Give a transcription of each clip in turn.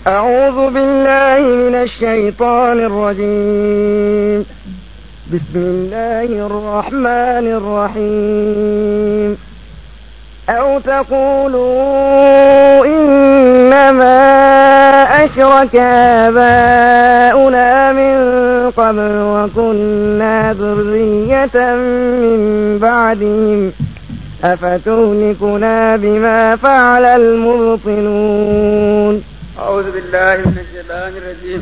أعوذ بالله من الشيطان الرجيم بسم الله الرحمن الرحيم أو تقولوا إنما أشرك آباؤنا من قبل وكنا ذرية من بعدهم أفتهلكنا بما فعل المبطلون أعوذ بالله من الشيطان الرجيم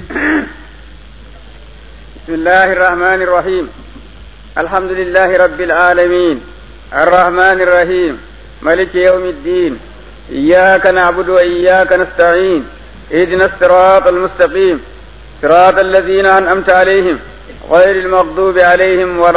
بسم الله الرحمن الرحيم الحمد لله رب العالمين الرحمن الرحيم ملك يوم الدين إياك نعبد وإياك نستعين اهدنا الصراط المستقيم صراط الذين أنعمت عليهم غير المغضوب عليهم ولا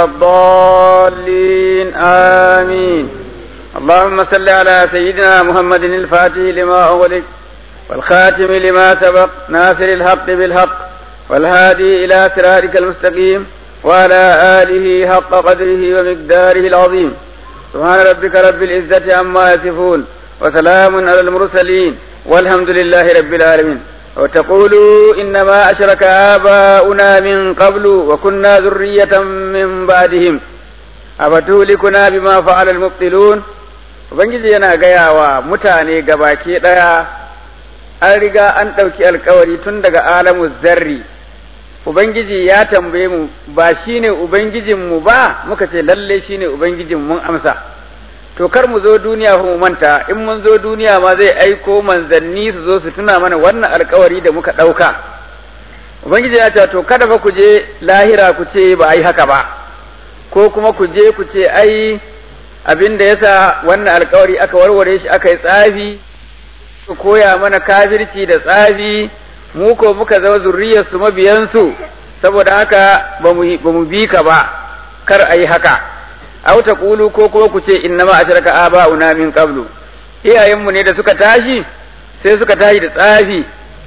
الضالين آمين اللهم صل على سيدنا محمد الفاتح لما أغلق والخاتم لما سبق ناصر الحق بالحق والهادي إلى صراطك المستقيم وعلى آله حق قدره ومقداره العظيم سبحان ربك رب العزة عما يصفون وسلام على المرسلين والحمد لله رب العالمين وتقولوا إنما أشرك آباؤنا من قبل وكنا ذرية من بعدهم أفتهلكنا بما فعل المبطلون Ubangiji yana gaya wa mutane gabaki ɗaya an riga an ɗauki alkawari tun daga alamu zarri Ubangiji ya tambaye mu ba shi ne Ubangijinmu ba muka ce lalle shi ne Ubangijin mun amsa to kar mu zo duniya mu manta in mun zo duniya ma zai aiko manzanni su zo su tuna mana wannan alkawari da muka ɗauka Ubangiji ya ce to kada fa ku je lahira ku ce ba a yi haka ba ko kuma ku je ku ce ai abin da yasa wannan alkawari aka warware shi aka yi tsafi su koya mana kafirci da tsafi mu ko muka zama zurriyarsu mabiyansu saboda haka ba mu bi ka ba kar a yi haka aw taqulu ko kuma ku ce innama ashraka aba'una min qablu iyayenmu ne da suka tashi sai suka tashi da tsafi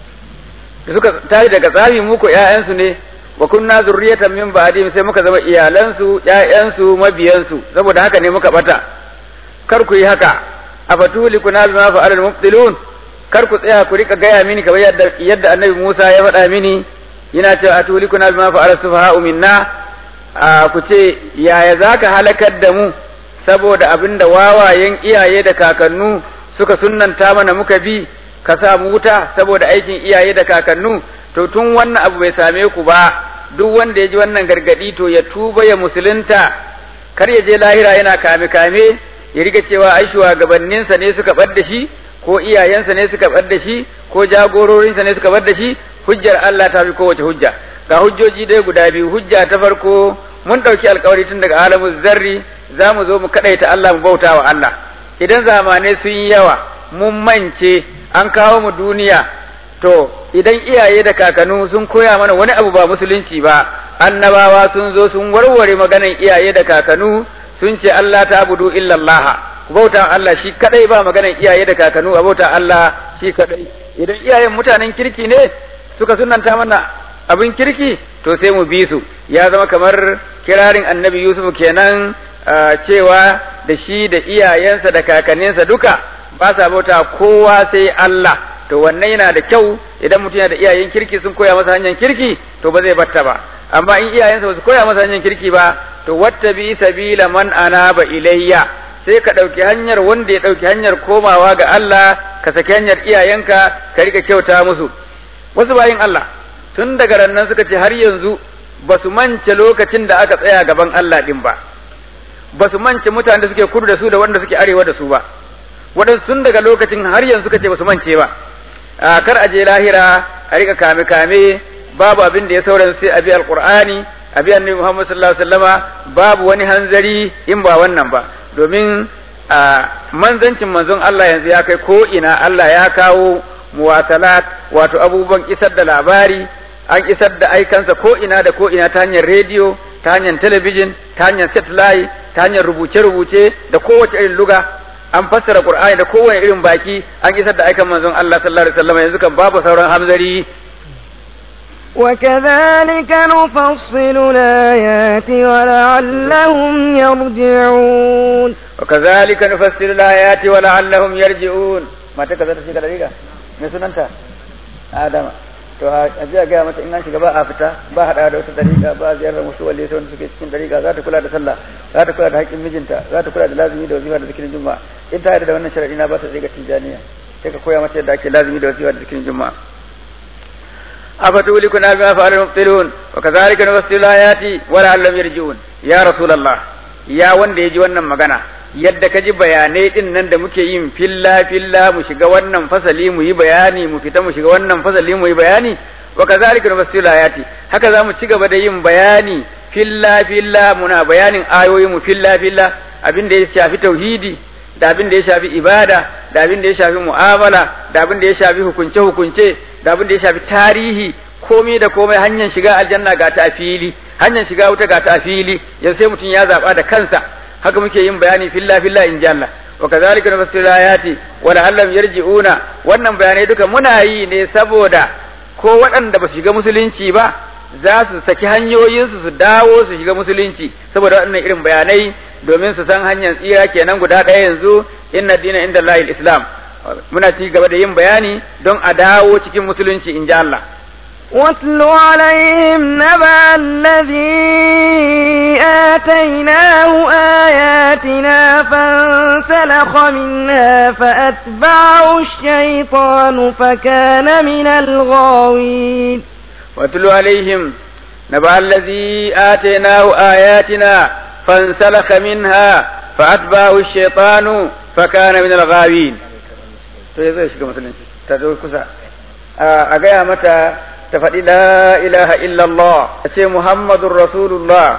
da suka tashi daga tsafi mu ko ƴaƴansu ne wa kunna zurriyatan min ba'dihim sai muka zama iyalansu ƴaƴansu mabiyansu saboda haka ne muka bata kar ku yi haka afatulikuna bima fa'ala al-mubtilun kar ku tsaya ku rika gaya mini kamar yadda yadda annabi Musa ya faɗa mini yana cewa atulikuna bima fa'ala sufaha'u minna ku ce yaya zaka halakar da mu saboda abinda wawayen iyaye da kakannu suka sunnanta mana muka bi ka sa mu wuta saboda aikin iyaye da kakannu to tun wannan abu bai same ku ba duk wanda ya ji wannan gargadi to ya tuba ya musulunta kar ya je lahira yana kame kame ya riga cewa ai shugabanninsa ne suka bar da shi ko iyayensa ne suka bar da shi ko jagororinsa ne suka bar da shi hujjar Allah ta fi kowace hujja ga hujjoji dai guda biyu hujja ta farko mun ɗauki alkawari tun daga alamun zarri za mu zo mu kaɗaita Allah mu bauta wa Allah idan zamanai sun yi yawa mun mance an kawo mu duniya to idan iyaye da kakannu sun koya mana wani abu ba musulunci ba annabawa sun zo sun warware maganan iyaye da kakannu sun ce Allah ta abudu illallah ku bauta Allah shi kadai ba maganan iyaye da kakannu a bauta Allah shi kadai idan iyayen mutanen kirki ne suka sunanta mana abin kirki to sai mu bi su ya zama kamar kirarin annabi Yusuf kenan cewa da shi da iyayensa da kakanninsa duka ba sa bauta kowa sai Allah to wannan yana da kyau idan mutum yana da iyayen kirki sun koya masa hanyar kirki to ba zai batta ba amma in iyayensa ba su koya masa hanyar kirki ba to watta bi sabila man anaba ilayya sai ka ɗauki hanyar wanda ya ɗauki hanyar komawa ga Allah ka saki hanyar iyayenka ka rika kyauta musu wasu bayin Allah tun daga rannan suka ce har yanzu ba su mance lokacin da aka tsaya gaban Allah din ba ba su mance mutanen da suke kudu da su da wanda suke arewa da su ba waɗansu tun daga lokacin har yanzu suka ce ba su mance ba a kar a je lahira a rika kame kame babu abin da ya sauran sai a bi alqur'ani a bi annabi Muhammad sallallahu alaihi wasallama babu wani hanzari in ba wannan ba domin a manzancin manzon Allah yanzu ya kai ko ina Allah ya kawo muwasalat wato abubuwan isar da labari an isar da aikansa ko ina da ko ina ta hanyar rediyo ta hanyar talabijin ta hanyar satellite ta hanyar rubuce-rubuce da kowace irin luga an fassara qur'ani da kowane irin baki an isar da aikan manzon Allah sallallahu alaihi wasallam yanzu kan babu sauran hamzari وكذلك نفصل الآيات ولعلهم يرجعون وكذلك نفصل الآيات ولعلهم يرجعون ما تكذا تشيك دقيقة me sunanta adama to a ji a gaya mata in an shiga ba a fita ba haɗa da wata dariƙa ba ziyarar wasu wale sai wanda suke cikin dariƙa za ta kula da sallah za ta kula da haƙƙin mijinta za ta kula da lazimi da wazifa da zikirin juma'a in ta yarda da wannan sharadi na ba ta zai ga tijaniya sai ka koya mata yadda ake lazimi da wazifa da zikirin juma'a أفتولكنا بما فعل المبطلون وكذلك نفصل الآيات ولعلهم يرجعون يا رسول الله يا wanda ya ji wannan magana yadda ka ji bayanai din nan da muke yin filla filla mu shiga wannan fasali mu yi bayani mu fita mu shiga wannan fasali mu yi bayani wa kazalika nufassilu ayati haka zamu ci gaba da yin bayani filla filla muna bayanin ayoyi mu filla filla abin da ya shafi tauhidi da abin da ya shafi ibada da abin da ya shafi mu'amala da abin da ya shafi hukunce hukunce da abin da ya shafi tarihi komai da komai hanyar shiga aljanna ga ta a fili hanyar shiga wuta ga ta a fili yanzu sai mutum ya zaba da kansa haka muke yin bayani filla filla in ji Allah wa kazalika nufassilu ayati wa la'allam yarji'una wannan bayanai duka muna yi ne saboda ko waɗanda ba su shiga musulunci ba za su saki hanyoyinsu su dawo su shiga musulunci saboda waɗannan irin bayanai domin su san hanyar tsira kenan guda ɗaya yanzu inna dina inda Allah islam muna ci gaba da yin bayani don a dawo cikin musulunci in ji Allah واتل عليهم نبأ الذي آتيناه آياتنا فانسلخ منها فأتبعه الشيطان فكان من الغاوين واتل عليهم نبأ الذي آتيناه آياتنا فانسلخ منها فأتبعه الشيطان فكان من الغاوين to ya zai shiga musulunci ta zo kusa a gaya mata ta faɗi la ilaha illallah a ce muhammadun rasulullah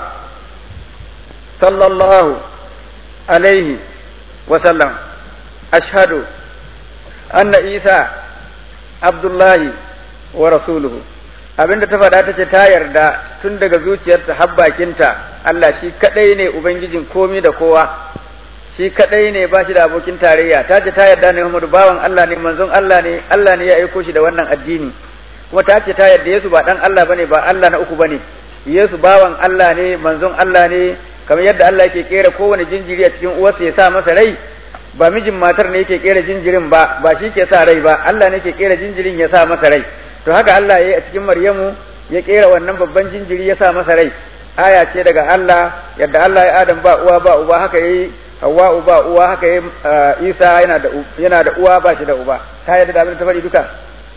sallallahu alaihi wasallam ashhadu anna isa abdullahi wa rasuluhu abinda ta faɗa ta ce ta yarda tun daga zuciyarta har bakinta Allah shi kadai ne ubangijin komi da kowa shi kadai ne ba shi da abokin tarayya ta ce ta yarda ne Muhammadu bawan Allah ne manzon Allah ne Allah ne ya aiko shi da wannan addini kuma ta ce ta yarda Yesu ba dan Allah bane ba Allah na uku bane Yesu bawan Allah ne manzon Allah ne kamar yadda Allah yake kera kowane jinjiri a cikin uwarsa ya sa masa rai ba mijin matar ne yake kera jinjirin ba ba shi ke sa rai ba Allah ne ke kera jinjirin ya sa masa rai to haka Allah ya yi a cikin Maryamu ya kera wannan babban jinjiri ya sa masa rai aya ce daga Allah yadda Allah ya Adam ba uwa ba uba haka yayi Hawwa uba uwa haka yayi Isa yana da yana da uwa ba shi da uba ta yadda da abin ta faɗi duka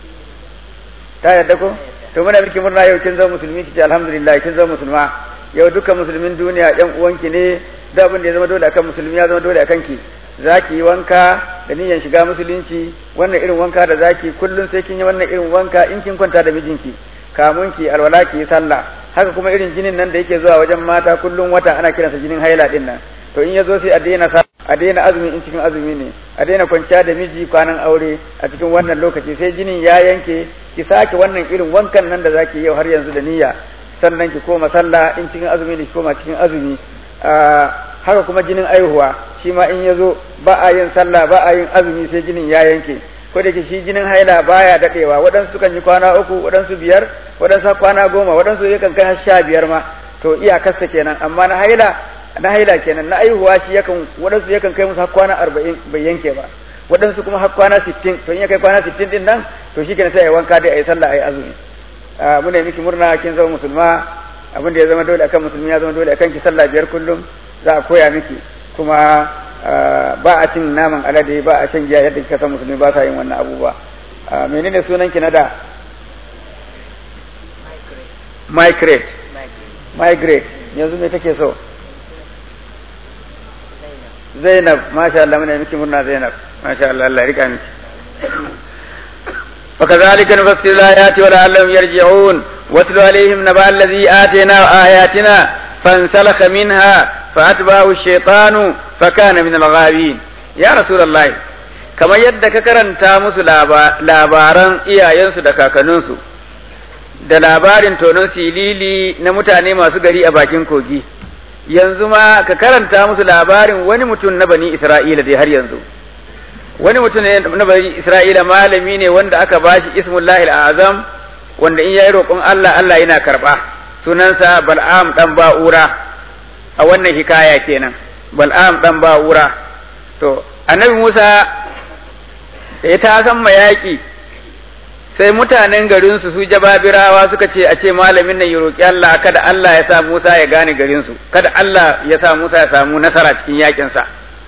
ta yadda ko to muna miki murna yau kin zama musulmi kici alhamdulillah kin zama musulma yau dukkan musulmin duniya yan uwanki ne da abin da ya zama dole akan musulmi ya zama dole akan ki zaki yi wanka da niyyar shiga musulunci wannan irin wanka da zaki kullum sai kin yi wannan irin wanka in kin kwanta da mijinki kamun ki alwala ki yi sallah haka kuma irin jinin nan da yake zuwa wajen mata kullum wata ana kiransa jinin haila din nan to in yazo sai a daina sa a daina azumi in cikin azumi ne a daina kwanciya da miji kwanan aure a cikin wannan lokaci sai jinin ya yanke ki sake wannan irin wankan nan da zaki yau har yanzu da niyya sannan ki koma sallah in cikin azumi ne ki koma cikin azumi haka kuma jinin aihuwa shi ma in yazo ba a yin sallah ba a yin azumi sai jinin ya yanke ko da shi jinin haila baya dadewa waɗansu kan yi kwana uku waɗansu biyar waɗansu kwana goma waɗansu yakan kai har sha biyar ma to iyakarsa kenan amma na haila na haila kenan na aihuwa shi yakan waɗansu yakan kai musu har kwana arba'in bai yanke ba waɗansu kuma har kwana sittin to in ya kai kwana sittin din nan to shi kenan sai a yi wanka dai a yi sallah a yi azumi muna yi miki murna kin zama musulma abin da ya zama dole akan musulmi ya zama dole akan ki sallah biyar kullum za a koya miki kuma ba a cin naman alade ba a shan giya yadda kika san musulmi ba sa yin wannan abubuwa menene sunan ki na da migrate migrate yanzu me take so Zainab masha Allah muna miki murna Zainab masha Allah Allah ya rika miki وكذلك نفسر الآيات ولعلهم يرجعون واتل عليهم نبأ الذي آتينا آياتنا فانسلخ منها فأتبعه الشيطان فكان من الغاوين يا رسول الله kamar yadda ka karanta musu labaran iyayensu da kakanninsu da labarin tonon silili na mutane masu gari a bakin kogi yanzu ma ka karanta musu labarin wani mutum na bani isra'ila dai har yanzu wani mutum na bani isra'ila malami ne wanda aka bashi ismullahi azam wanda in yayi roƙon Allah Allah yana karɓa sunansa bal'am dan ba'ura a wannan hikaya kenan bal'am dan ba'ura to annabi Musa da ya ta san mayaki sai mutanen garin su su jababirawa suka ce a ce malamin nan ya roki Allah kada Allah ya sa Musa ya gane garin su kada Allah ya sa Musa ya samu nasara cikin yakin sa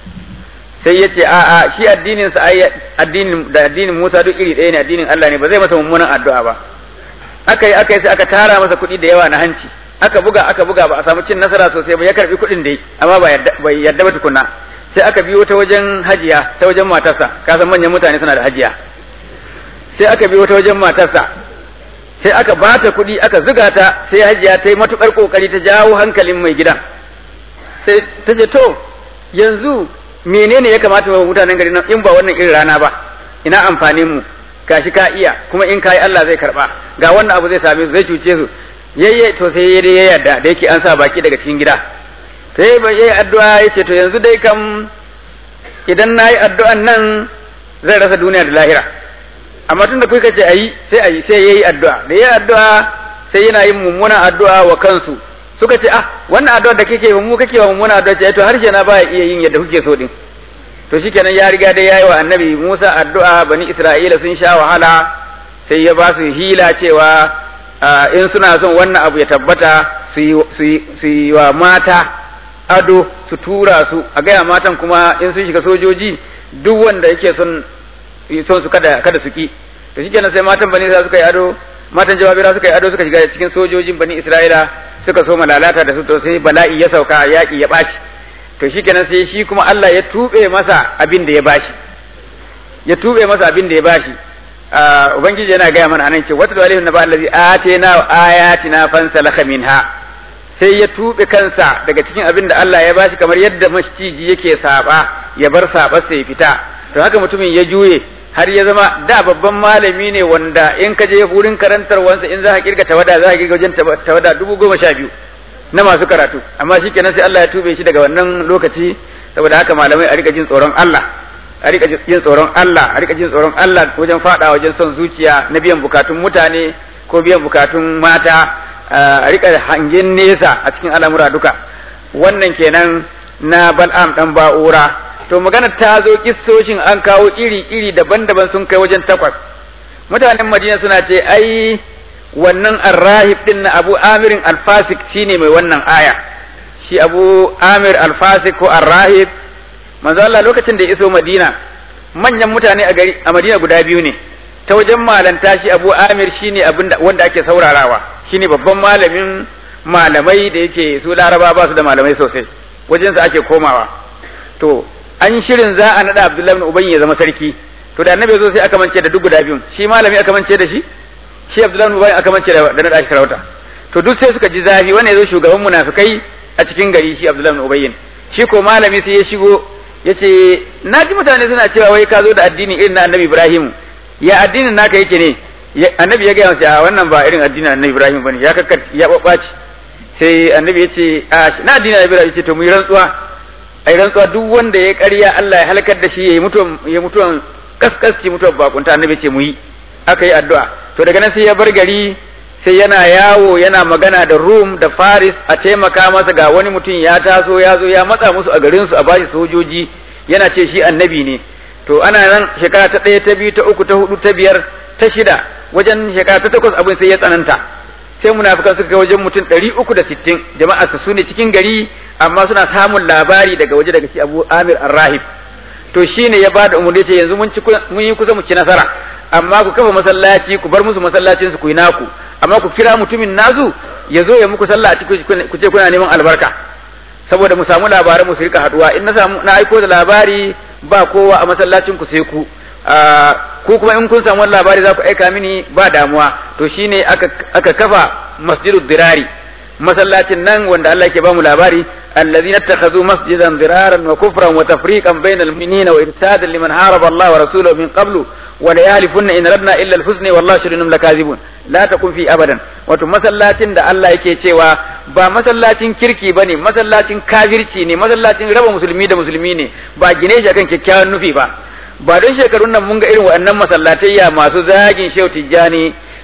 sai ya ce a a shi addinin sa ai addinin da addinin Musa duk iri ɗaya ne addinin Allah ne ba zai masa mummunan addu'a ba aka yi aka yi sai aka tara masa kuɗi da yawa na hanci aka buga aka buga ba a samu cin nasara sosai ba ya karbi kuɗin dai amma ba yadda bai yadda ba tukunna sai aka biyo ta wajen hajiya ta wajen matarsa ka san manyan mutane suna da hajiya sai aka biyo ta wajen matarsa sai aka bata kuɗi aka zuga ta sai hajiya ta yi matukar kokari ta jawo hankalin mai gidan sai ta ce to yanzu menene ya kamata wa mutanen gari nan in ba wannan irin rana ba ina amfanin mu gashi ka iya kuma in kai Allah zai karba ga wannan abu zai same su zai cuce su yayye to sai yayi ya yarda da yake an sa baki daga cikin gida sai ba yayi addu'a yace to yanzu dai kam idan nayi addu'an nan zai rasa duniya da lahira amma tun da kuka ce ayi sai ayi sai yayi addu'a da yayi addu'a sai yana yin mummunan addu'a wa kansu suka ce ah wannan addu'a da kake mu kake wa mummunan addu'a ce to harshe na baya iya yin yadda kuke so din to shikenan ya riga dai yayi wa annabi Musa addu'a bani Isra'ila sun sha wahala sai ya ba su hila cewa in suna son wannan abu ya tabbata su yi wa mata ado su tura su a gaya matan kuma in sun shiga sojoji duk wanda yake son son su kada kada su ki to shikenan sai matan bani Isra'ila suka yi ado matan jawabira suka yi ado suka shiga cikin sojojin bani Isra'ila suka so malalata da su to sai bala'i ya sauka yaki ya ɓaci to shikenan sai shi kuma Allah ya tube masa abin da ya bashi ya tube masa abin da ya bashi ubangiji yana gaya mana anan ce wata dalilin na ba allazi atina ayatina fansalakha minha sai ya tube kansa daga cikin abin da Allah ya bashi kamar yadda maciji yake saba ya bar saba sai fita to haka mutumin ya juye har ya zama da babban malami ne wanda in ka je wurin karantarwansa in za ka kirga tawada za ka kirga wajen tawada dubu goma sha biyu na masu karatu amma shi kenan sai Allah ya tube shi daga wannan lokaci saboda haka malamai a rika jin tsoron Allah a rika jin tsoron Allah a rika jin tsoron Allah wajen fada wajen son zuciya na biyan bukatun mutane ko biyan bukatun mata a rika hangen nesa a cikin al'amura duka wannan kenan na bal'am dan ba'ura to magana ta zo kissoshin an kawo iri iri daban-daban sun kai wajen takwas mutanen Madina suna ce ai wannan arrahib din na Abu Amirin Alfasik shine mai wannan aya shi Abu Amir Alfasik ko arrahib manzo Allah lokacin da ya iso Madina manyan mutane a gari a Madina guda biyu ne ta wajen malanta shi Abu Amir shine abin wanda ake saurarawa shine babban malamin malamai da yake su Laraba ba su da malamai sosai wajen sa ake komawa to an shirin za a nada Abdullahi ibn Ubay ya zama sarki to da annabi zo sai aka mance da duk guda biyun shi malami aka mance da shi shi Abdullahi ibn Ubay aka mance da da nada shi sarauta to duk sai suka ji zafi wanda ya zo shugaban munafikai a cikin gari shi Abdullahi ibn Ubay shi ko malami sai ya shigo yace na ji mutane suna cewa wai ka zo da addini irin na annabi Ibrahim ya addinin naka yake ne annabi ya gaya masa a wannan ba irin addinin annabi Ibrahim bane ya kakkat ya babbaci sai annabi ya ce a na addinin Ibrahim yace to mu yi rantsuwa ai rantsuwa duk wanda ya ƙarya Allah ya halakar da shi yayi mutuwan ya mutuwan kaskasci mutuwan bakunta annabi ce mu yi aka yi addu'a to daga nan sai ya bar gari sai yana yawo yana magana da Rum da Faris a taimaka masa ga wani mutum ya taso ya zo ya matsa musu a garinsu a bashi sojoji yana ce shi annabi ne to ana nan shekara ta ɗaya ta biyu ta uku ta hudu ta biyar ta shida wajen shekara ta takwas abin sai ya tsananta sai munafikan suka kai wajen mutum ɗari uku da sittin jama'a su ne cikin gari amma suna samun labari daga waje daga shi Abu Amir Ar-Rahib to shine ya bada umarni ce yanzu mun ci mun yi kusa mu ci nasara amma ku kafa masallaci ku bar musu masallacin su ku yi naku amma ku kira mutumin nazu ya zo ya muku sallah a cikin ku ce kuna neman albarka saboda mu samu labaran mu su rika haduwa in na samu na aiko da labari ba kowa a masallacin ku sai ku ku kuma in kun samu wani labari za ku aika mini ba damuwa to shine aka aka kafa masjidud dirari masallacin nan wanda Allah yake ba mu labari الذين اتخذوا مسجدا ضرارا وكفرا وتفريقا بين المؤمنين وارسادا لمن حارب الله ورسوله من قبل وليالفن ان ردنا الا الحسن والله شهدهم لكاذبون لا تكن في ابدا wato masallacin da Allah yake cewa ba masallacin kirki bane masallacin kafirci ne masallacin raba musulmi da musulmi ne ba gine shi akan kyakkyawan nufi ba ba don shekarun nan mun ga irin waɗannan masallatayya masu zagin shehu tijjani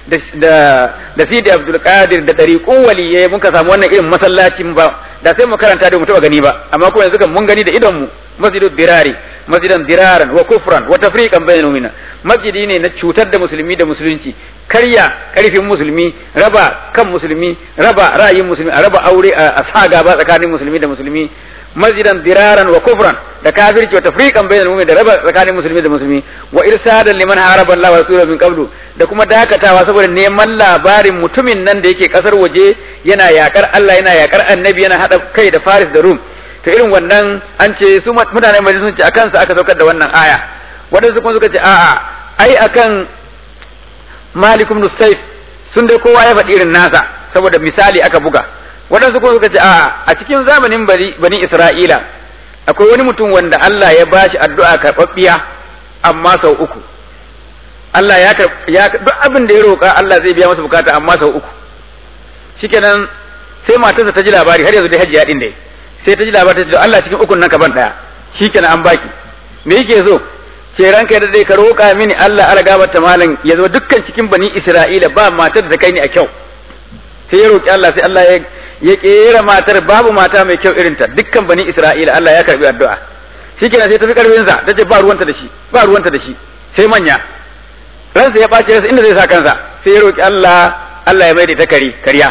da da Sidi Abdul Qadir da dariqun waliyye muka samu wannan irin masallacin ba da sai mu karanta da mu taba gani ba amma ko yanzu kan mun gani da idon mu masjidu dirari masjidan diraran wa kufran wa tafriqan bainal mu'minin masjidi ne na cutar da musulmi da musulunci karya karfin musulmi raba kan musulmi raba ra'ayin musulmi a raba aure a sa gaba tsakanin musulmi da musulmi masjidan diraran wa kufran da kafirci wa tafriqan bainal mu'minin da raba tsakanin musulmi da musulmi wa irsadan liman haraba Allah wa rasulahu min qablu da kuma dakatawa saboda neman labarin mutumin nan da yake kasar waje yana yakar Allah yana yakar annabi yana hada kai da Faris da Rum to irin wannan an ce su mutanen Madina sun ce akan sa aka saukar da wannan aya wadansu kuma suka ce a'a ai akan Malik ibn Saif sun dai kowa ya faɗi irin nasa saboda misali aka buga waɗansu kuma suka ce a a cikin zamanin bari bani Isra'ila akwai wani mutum wanda Allah ya bashi addu'a karɓaɓɓiya amma sau uku Allah ya ya duk abin da ya roƙa Allah zai biya masa bukata amma sau uku shikenan sai matarsa ta ji labari har yanzu dai hajiya din dai sai ta ji labari ta ce Allah cikin ukun nan ka ban daya shikenan an baki me yake so ce ranka da dai ka roƙa mini Allah ala gabata malam ya zo dukkan cikin bani Isra'ila ba matar da kai ni a kyau sai ya roƙi Allah sai Allah ya ya kera matar babu mata mai kyau irin ta dukkan bani Isra'ila Allah ya karbi addu'a shikenan sai ta fi karfin sa tace ba ruwanta da shi ba ruwanta da shi sai manya ransa ya bace ransa inda zai sa kansa sai ya roƙi Allah Allah ya maida ta kari kariya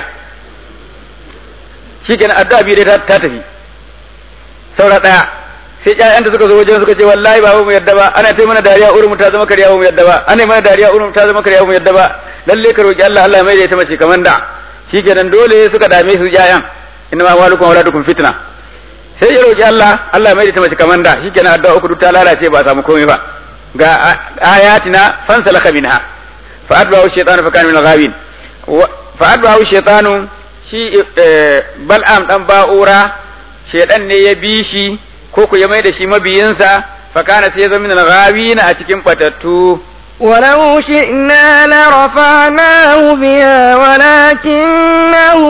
shikenan addu'a biyu dai ta tafi saura daya sai ƴaƴanta suka zo wajen suka ce wallahi ba mu yadda ba ana ta mana dariya urumu ta zama kariya mu yadda ba ana mana dariya urumu ta zama kariya mu yadda ba lalle ka roki Allah Allah mai da ita mace kaman da shikenan dole suka dame su ƴaƴan inna ma walukum wa waladukum fitna sai ya roki Allah Allah mai da ita mace kaman da shikenan addu'a uku duk ta lalace ba a samu komai ba ga ayatina fansalaka minha fa adba'u shaytanu fa kana min al-ghawin fa adba'u shaytanu shi bal'am dan ba'ura shaydan ne ya bi shi ko ku ya mai da shi mabiyinsa fakana sai ya zama min al-ghawina a cikin fatattu ولو شئنا لرفعناه بها ولكنه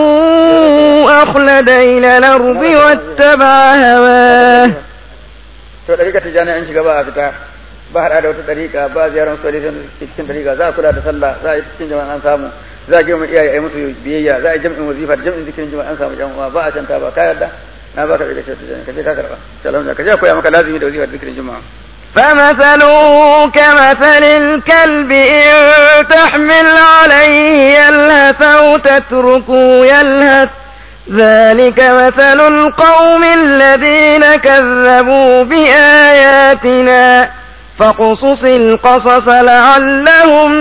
أخلد إلى الأرض واتبع هواه to dariƙa tijani an shiga ba a fita ba haɗa da wata dariƙa ba ziyarar su cikin dariƙa za a kula da sallah za a yi cikin jama'an an samu za a girma iyaye a yi musu biyayya za a yi jam'in wazifa da jam'in zikirin jama'an an samu jama'a ba a canta ba ka yarda na baka daga shi tijani ka je ka karba salam ka je koya maka lazimi da wazifa da zikirin jama'a فمثله كمثل الكلب إن تحمل عليه يلهث أو تتركه يلهث ذلك مثل القوم الذين كذبوا بآياتنا فاقصص القصص لعلهم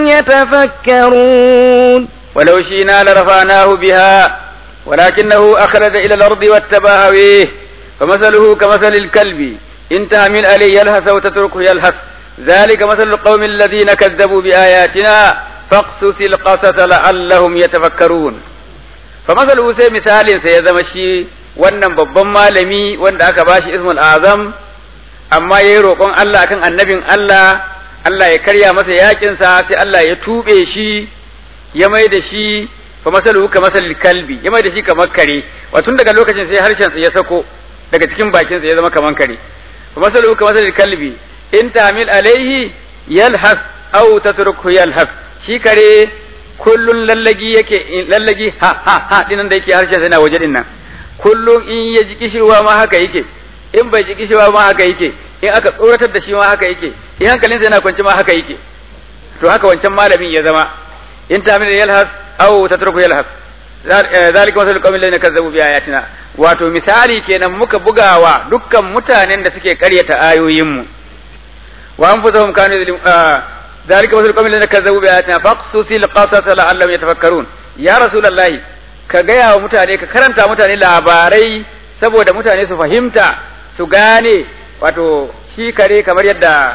يتفكرون ولو شئنا لرفعناه بها ولكنه أخرج إلى الأرض واتبع هويه فمثله كمثل الكلب إن تهمل عليه يلهث أو تتركه يلهث ذلك مثل القوم الذين كذبوا بآياتنا فاقصص القصص لعلهم يتفكرون فمثله سي مثال سيزمشي wannan babban malami wanda aka bashi ismul azam amma yayi roƙon Allah akan annabin Allah Allah ya karya masa yakin sa sai Allah ya tube shi ya mai da shi fa masaluhu ka masalil kalbi ya mai da shi kamar kare wato daga lokacin sai harshen sa ya sako daga cikin bakin sa ya zama kamar kare فمثله كمثل الكلب إن تعمل عليه يلهث أو تتركه يلهث shi kare kullun lallagi yake lallagi ha ha ha dinan da yake harshen yana waje din nan kullun in ya ji kishirwa ma haka yake in bai ji kishirwa ma haka yake in aka tsoratar da shi ma haka yake in hankalinsa yana kwance ma haka yake to haka wancan malamin ya zama in ta min yalhas aw tatruku yalhas zalika masalul qawmin ladina kazzabu bi ayatina wato misali kenan muka bugawa dukkan mutanen da suke karyata ayoyinmu wa anfusuhum kanu yuzlim zalika masalul qawmin ladina kazzabu bi ayatina faqsusil qasas la'allahum yatafakkarun ya rasulullahi ka gaya wa mutane ka karanta mutane labarai saboda mutane su fahimta su gane wato shi kare kamar yadda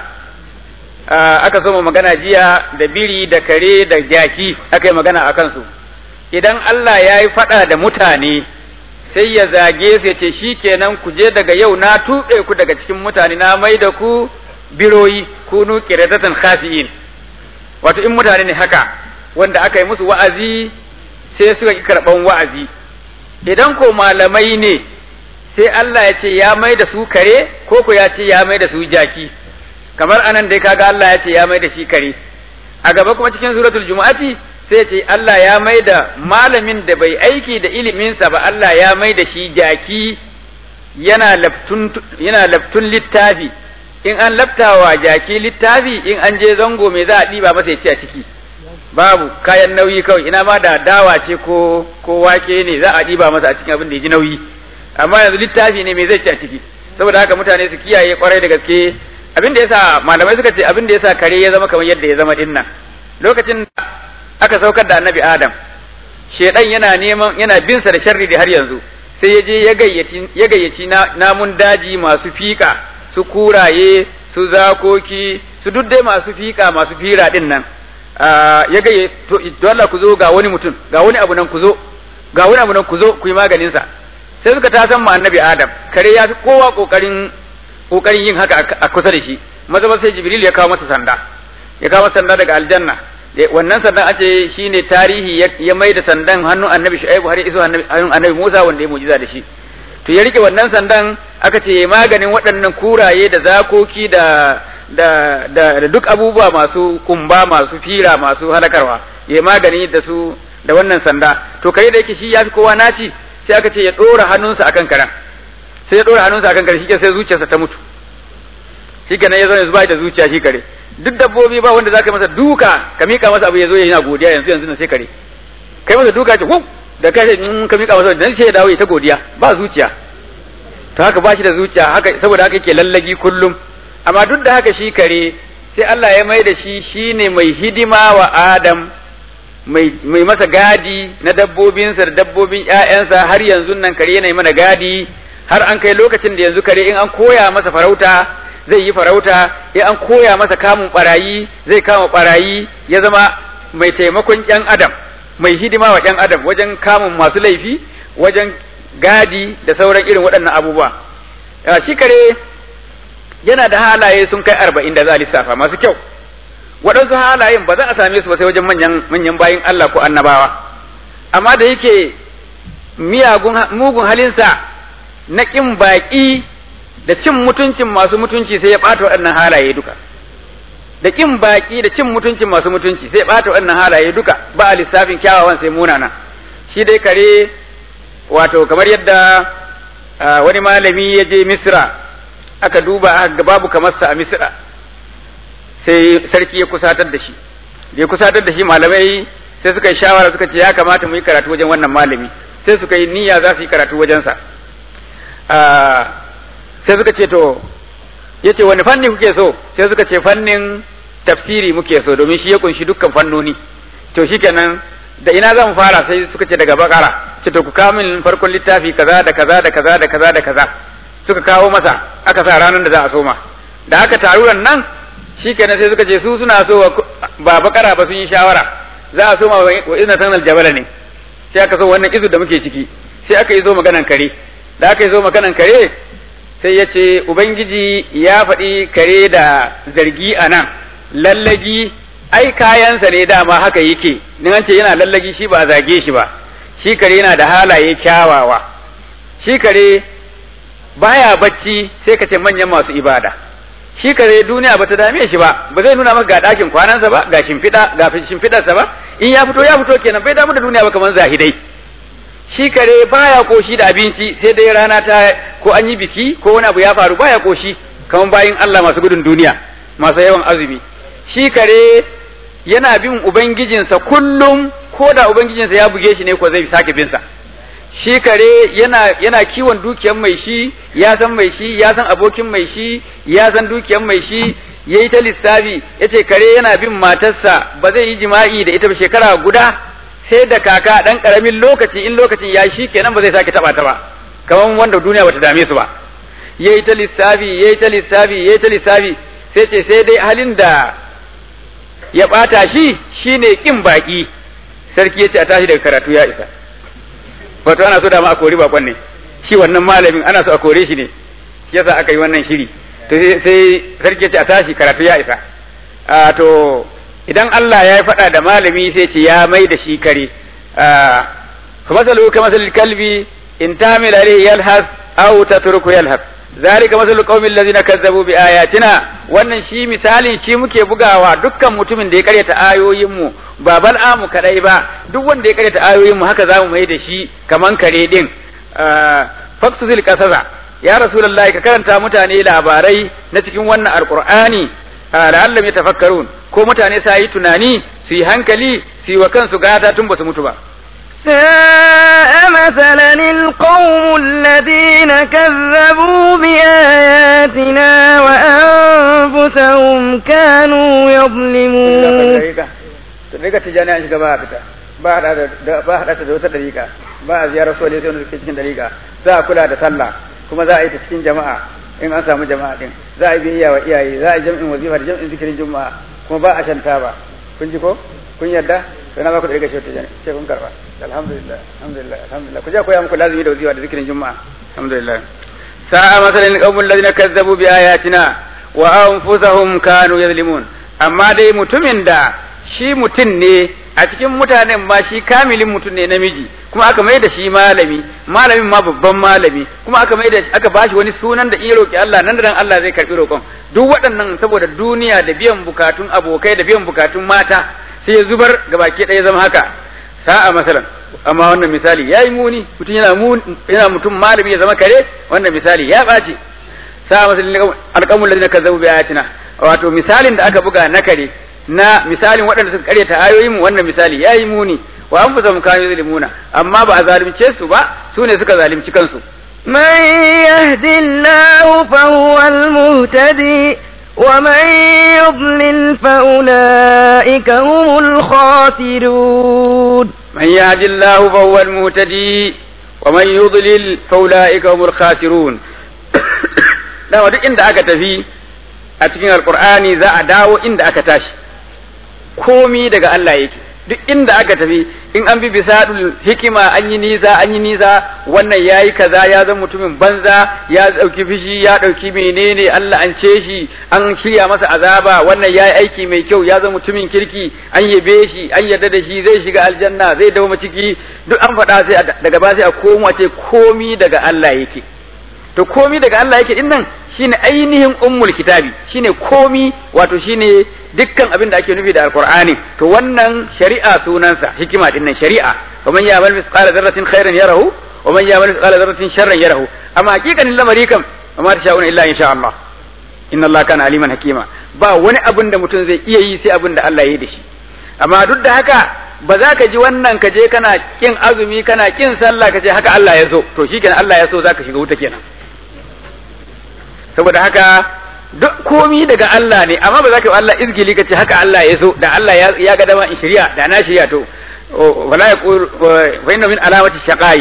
aka so magana jiya da biri da kare da jaki aka yi magana a kansu idan Allah ya yi faɗa da mutane sai ya zage su ya ce shi kenan ku je daga yau na tuɓe ku daga cikin mutane na mai da ku biroyi kunu qiradatan khasi'in wato in mutane ne haka wanda aka yi musu wa'azi sai suka ki karɓan wa'azi idan ko malamai ne sai Allah ya ce ya mai da su kare ko ko ya ce ya mai da su jaki kamar anan dai kaga Allah ya ce ya mai da shi kare a gaba kuma cikin suratul jumu'ati sai ce Allah ya mai da malamin da bai aiki da iliminsa ba Allah ya mai da shi jaki yana laftun yana laftun littafi in an laftawa jaki littafi in an je zango me za a ɗiba masa ya ci a ciki babu kayan nauyi kawai ina ma da dawa ce ko ko wake ne za a ɗiba masa a cikin abin da ya ji nauyi amma yanzu littafi ne me zai ci a ciki saboda haka mutane su kiyaye kwarai da gaske abin da yasa malamai suka ce abin da yasa kare ya zama kamar yadda ya zama dinnan lokacin da aka saukar da annabi adam shedan yana neman yana bin sa da sharri da har yanzu sai ya je ya gayyaci ya gayyaci namun daji masu fika su kuraye su zakoki su duk dai masu fika masu fira din nan ya gayye to Allah ku zo ga wani mutum ga wani abu nan ku zo ga wani abu nan ku zo ku yi maganin sa sai suka tasan mu annabi adam kare ya fi kowa kokarin kokarin yin haka a kusa da shi maza sai jibril ya kawo masa sanda ya kawo masa sanda daga aljanna wannan sandan an ce shine tarihi ya mai da sandan hannun annabi shu'aibu har iso hannun annabi musa wanda ya mujiza da shi to ya rike wannan sandan aka ce maganin waɗannan kuraye da zakoki da da da, da duk abubuwa masu kumba masu fira masu halakarwa ya magani da su da wannan sanda to kare da yake shi ya fi kowa naci sai aka ce ya ɗora hannunsa akan karen sai ya ɗora hannunsa akan kare shi sai zuciyarsa ta mutu shi kenan ya zo yanzu bai da zuciya shi kare duk dabbobi ba wanda zaka masa duka ka mika masa abu ya zo yana godiya yanzu yanzu na sai kare kai masa duka ce hu da kai in ka mika masa dan sai ya dawo ya ta godiya ba zuciya to haka ba shi da zuciya haka saboda haka yake lallagi kullum amma duk da haka shi kare sai Allah ya mai da shi shine mai hidima wa Adam mai mai masa gadi na dabbobinsa da dabbobin ƴaƴansa har yanzu nan kare yana mana gadi har an kai lokacin da yanzu kare in an koya masa farauta zai yi farauta in an koya masa kamun barayi zai kama barayi ya zama mai taimakon ƴan adam mai hidima wa ƴan adam wajen kamun masu laifi wajen gadi da sauran irin waɗannan abubuwa shi kare yana da halaye sun kai arba'in da za a lissafa masu kyau waɗansu halayen ba za a same su ba sai wajen manyan manyan bayin Allah ko annabawa amma da yake miyagun mugun halinsa na ƙin baƙi da cin mutuncin masu mutunci sai ya ɓata waɗannan halaye duka da ƙin baƙi da cin mutuncin masu mutunci sai ya ɓata waɗannan halaye duka ba a lissafin kyawawan sai munana shi dai kare wato kamar yadda wani malami ya je misra aka duba aka babu kamar sa a misra sai sarki ya kusatar da shi da ya kusatar da shi malamai sai suka yi shawara suka ce ya kamata mu yi karatu wajen wannan malami sai suka yi niyya za su yi karatu wajensa sai suka ce to ya ce wani fanni kuke so sai suka ce fannin tafsiri muke so domin shi ya kunshi dukkan fannoni to shikenan da ina zan fara sai suka ce daga bakara ce to ku kawo min farkon littafi kaza da kaza da kaza da kaza da kaza suka kawo masa aka sa ranar da za a soma da aka taruran nan shikenan sai suka ce su suna so ba bakara ba sun yi shawara za a soma wa izna tanal jabala ne sai aka so wannan izu da muke ciki sai aka yi zo maganan kare da aka yi zo maganan kare sai ya ce ubangiji ya faɗi kare da zargi a nan lallagi ai kayansa ne dama haka yake in an ce yana lallagi shi ba a zage shi ba shi kare yana da halaye kyawawa shi kare baya bacci sai ka ce manyan masu ibada shi kare duniya bata dame shi ba ba zai nuna maka ga ɗakin kwanansa ba ga shimfiɗa ga shimfiɗarsa ba in ya fito ya fito kenan bai damu da duniya ba kamar zahidai shi kare baya koshi da abinci sai dai rana ta ko an yi biki ko wani abu ya faru baya koshi kamar bayin Allah masu gudun duniya masu yawan azumi shi kare yana bin ubangijinsa kullum ko da ubangijinsa ya buge shi ne ko zai sake bin sa shi kare yana yana kiwon dukiyar mai shi ya san mai shi ya san abokin mai shi ya san dukiyar mai shi yayi ta lissafi yace kare yana bin matarsa ba zai yi jima'i da ita ba shekara guda sai da kaka dan karamin lokaci in lokacin ya shi kenan ba zai sake taba ta ba kamar wanda duniya bata dame su ba yayi ta lissafi yayi ta lissafi yayi ta lissafi sai ce sai dai halin da ya bata shi shine kin baki sarki yace a tashi daga karatu ya isa wato ana so da ma a kori bakon ne shi wannan malamin ana so a kore shi ne shi yasa aka yi wannan shiri to sai sarki yace a tashi karatu ya isa a to idan Allah ya faɗa da malami sai ce ya mai da shi kare fa masalu ka masalil kalbi in tamil alayhi yalhas aw tatruku yalhas zalika masalul qaumil ladzina kazzabu bi ayatina wannan shi misalin shi muke bugawa dukkan mutumin da ya karyata ayoyin mu ba bal'amu kadai ba duk wanda ya karyata ayoyin mu haka zamu mai da shi kaman kare din faksuzil kasasa ya rasulullahi ka karanta mutane labarai na cikin wannan alqur'ani la'allam yatafakkarun ko mutane sa yi tunani su yi hankali su yi wa kansu gata tun ba su mutu ba ساء مثلا القوم الذين كذبوا بآياتنا وأنفسهم كانوا يظلمون Daga tijani an shiga ba a fita ba a haɗa da wata ɗariƙa ba a ziyarar sole sai wanda suke cikin ɗariƙa za a kula da sallah kuma za a yi ta cikin jama'a in an samu jama'a din za a yi biyayya wa iyaye za a yi jam'in wazifa da jam'in zikirin juma'a kuma ba a shanta ba kun ji ko kun yarda to na ba ku ɗariƙa shi tijani sai kun karɓa alhamdulillah alhamdulillah alhamdulillah ku je koya muku lazimi da wazifa da zikirin juma'a alhamdulillah sa'a masalan qaumul ladina kazzabu bi ayatina wa anfusahum kanu yazlimun amma dai mutumin da shi mutum ne a cikin mutanen ma shi kamilin mutum ne namiji kuma aka mai da shi malami malamin ma babban malami kuma aka mai da aka bashi wani sunan da iya roki Allah nan da nan Allah zai karbi roƙon duk waɗannan saboda duniya da biyan bukatun abokai da biyan bukatun mata sai ya zubar gabaki ɗaya zama haka sa'a masalan amma wannan misali yayi muni mutum yana yana mutum malami ya zama kare wannan misali ya ɓaci sa'a masalan alqamul ladina kazzabu bi ayatina wato misalin da aka buga na kare na misalin waɗanda suka karyata ayoyin mu wannan misali yayi muni wa anfusahum kanu yuzlimuna amma ba a zalunce su ba su ne suka zalunci kansu من يهد الله فهو المهتدي ومن يضلل فأولئك هم الخاسرون من يهد الله فهو المهتدي ومن يضلل فأولئك هم الخاسرون dama duk inda aka tafi a cikin alkur'ani za a dawo inda aka tashi komi daga Allah yake duk inda aka tafi in an bi bisadul hikima an yi nisa an yi nisa wannan yayi kaza ya zama mutumin banza ya dauki fishi ya dauki menene Allah an ce shi an shirya masa azaba wannan yayi aiki mai kyau ya zama mutumin kirki an yabe shi an yarda da shi zai shiga aljanna zai dawo ciki duk an faɗa sai daga ba sai a komo ce komi daga Allah yake to komi daga Allah yake din nan shine ainihin ummul kitabi shine komi wato shine dukkan abin da ake nufi da alqur'ani to wannan shari'a sunansa hikima din nan shari'a wa man ya'mal mithqala dharratin khairan yarahu wa man ya'mal mithqala dharratin sharran yarahu amma hakikanin lamari kam amma ta sha'una illa insha Allah inna Allah kana aliman hakima ba wani abin da mutum zai iya yi sai abin da Allah ya yi da shi amma duk da haka ba za ka ji wannan ka je kana kin azumi kana kin sallah ka ce haka Allah ya so to shikenan Allah ya so zaka shiga wuta kenan saboda haka duk komi daga Allah ne amma ba za ka yi Allah izgili ka ce haka Allah ya so da Allah ya ga dama in shirya da na shirya to wala yaqul wa inna min alamati shaqai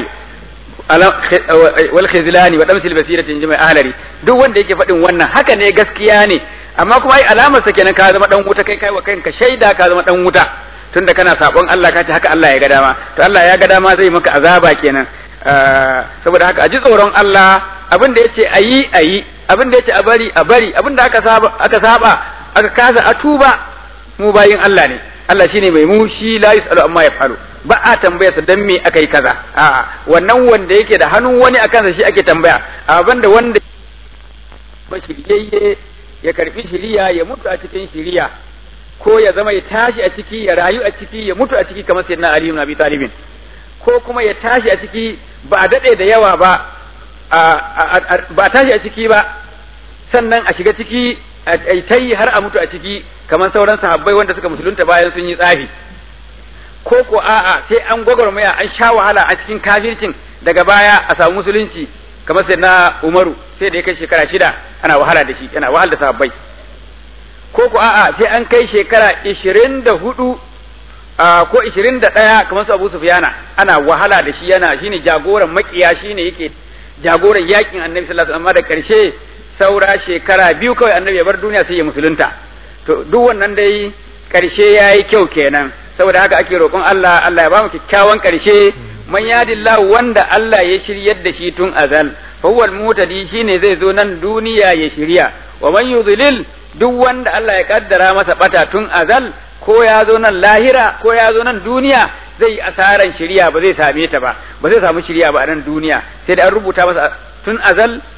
wal khizlani wa damsil basiratin jama'a ahlari duk wanda yake faɗin wannan haka ne gaskiya ne amma kuma ai alamar sa kenan ka zama dan wuta kai kai wa kanka shaida ka zama dan wuta tunda kana sabon Allah ka ce haka Allah ya ga dama to Allah ya ga dama zai maka azaba kenan saboda haka a ji tsoron Allah abin da yace ayi ayi abin da yace a bari a bari abin da aka saba aka saba aka kasa a tuba mu bayin Allah ne Allah shine mai mu shi la yusalu amma yafalu ba a tambaya sa dan me aka yi kaza a'a wannan wanda yake da hannun wani akan sa shi ake tambaya abin da wanda ba shiryayye ya karbi shiriya ya mutu a cikin shiriya ko ya zama ya tashi a ciki ya rayu a ciki ya mutu a ciki kamar sayyidina Ali ibn Abi Talib ko kuma ya tashi a ciki ba a dade da yawa ba ba tashi a ciki ba sannan a shiga ciki a ta yi har a mutu a ciki kamar sauran sahabbai wanda suka musulunta bayan sun yi tsafi ko ko a'a sai an gwagwarmaya an sha wahala a cikin kafircin daga baya a samu musulunci kamar sai na umaru sai da ya kai shekara shida ana wahala da shi yana wahal da sahabbai ko ko a'a sai an kai shekara ishirin da hudu ko ishirin da ɗaya kamar su abu sufiyana ana wahala da shi yana shine jagoran makiya shine yake jagoran yakin annabi sallallahu alaihi wasallam amma da karshe saura shekara biyu kawai annabi ya bar duniya sai ya musulunta to duk wannan dai karshe yayi kyau kenan saboda haka ake roƙon Allah Allah ya ba mu kyakkyawan karshe man yadillahu wanda Allah ya shiryar da shi tun azal fa huwal mutadi shine zai zo nan duniya ya shirya wa man yudlil duk wanda Allah ya kaddara masa bata tun azal ko ya zo nan lahira ko ya zo nan duniya zai yi asaran shiriya ba zai same ta ba ba zai samu shiriya ba a nan duniya sai da an rubuta masa tun azal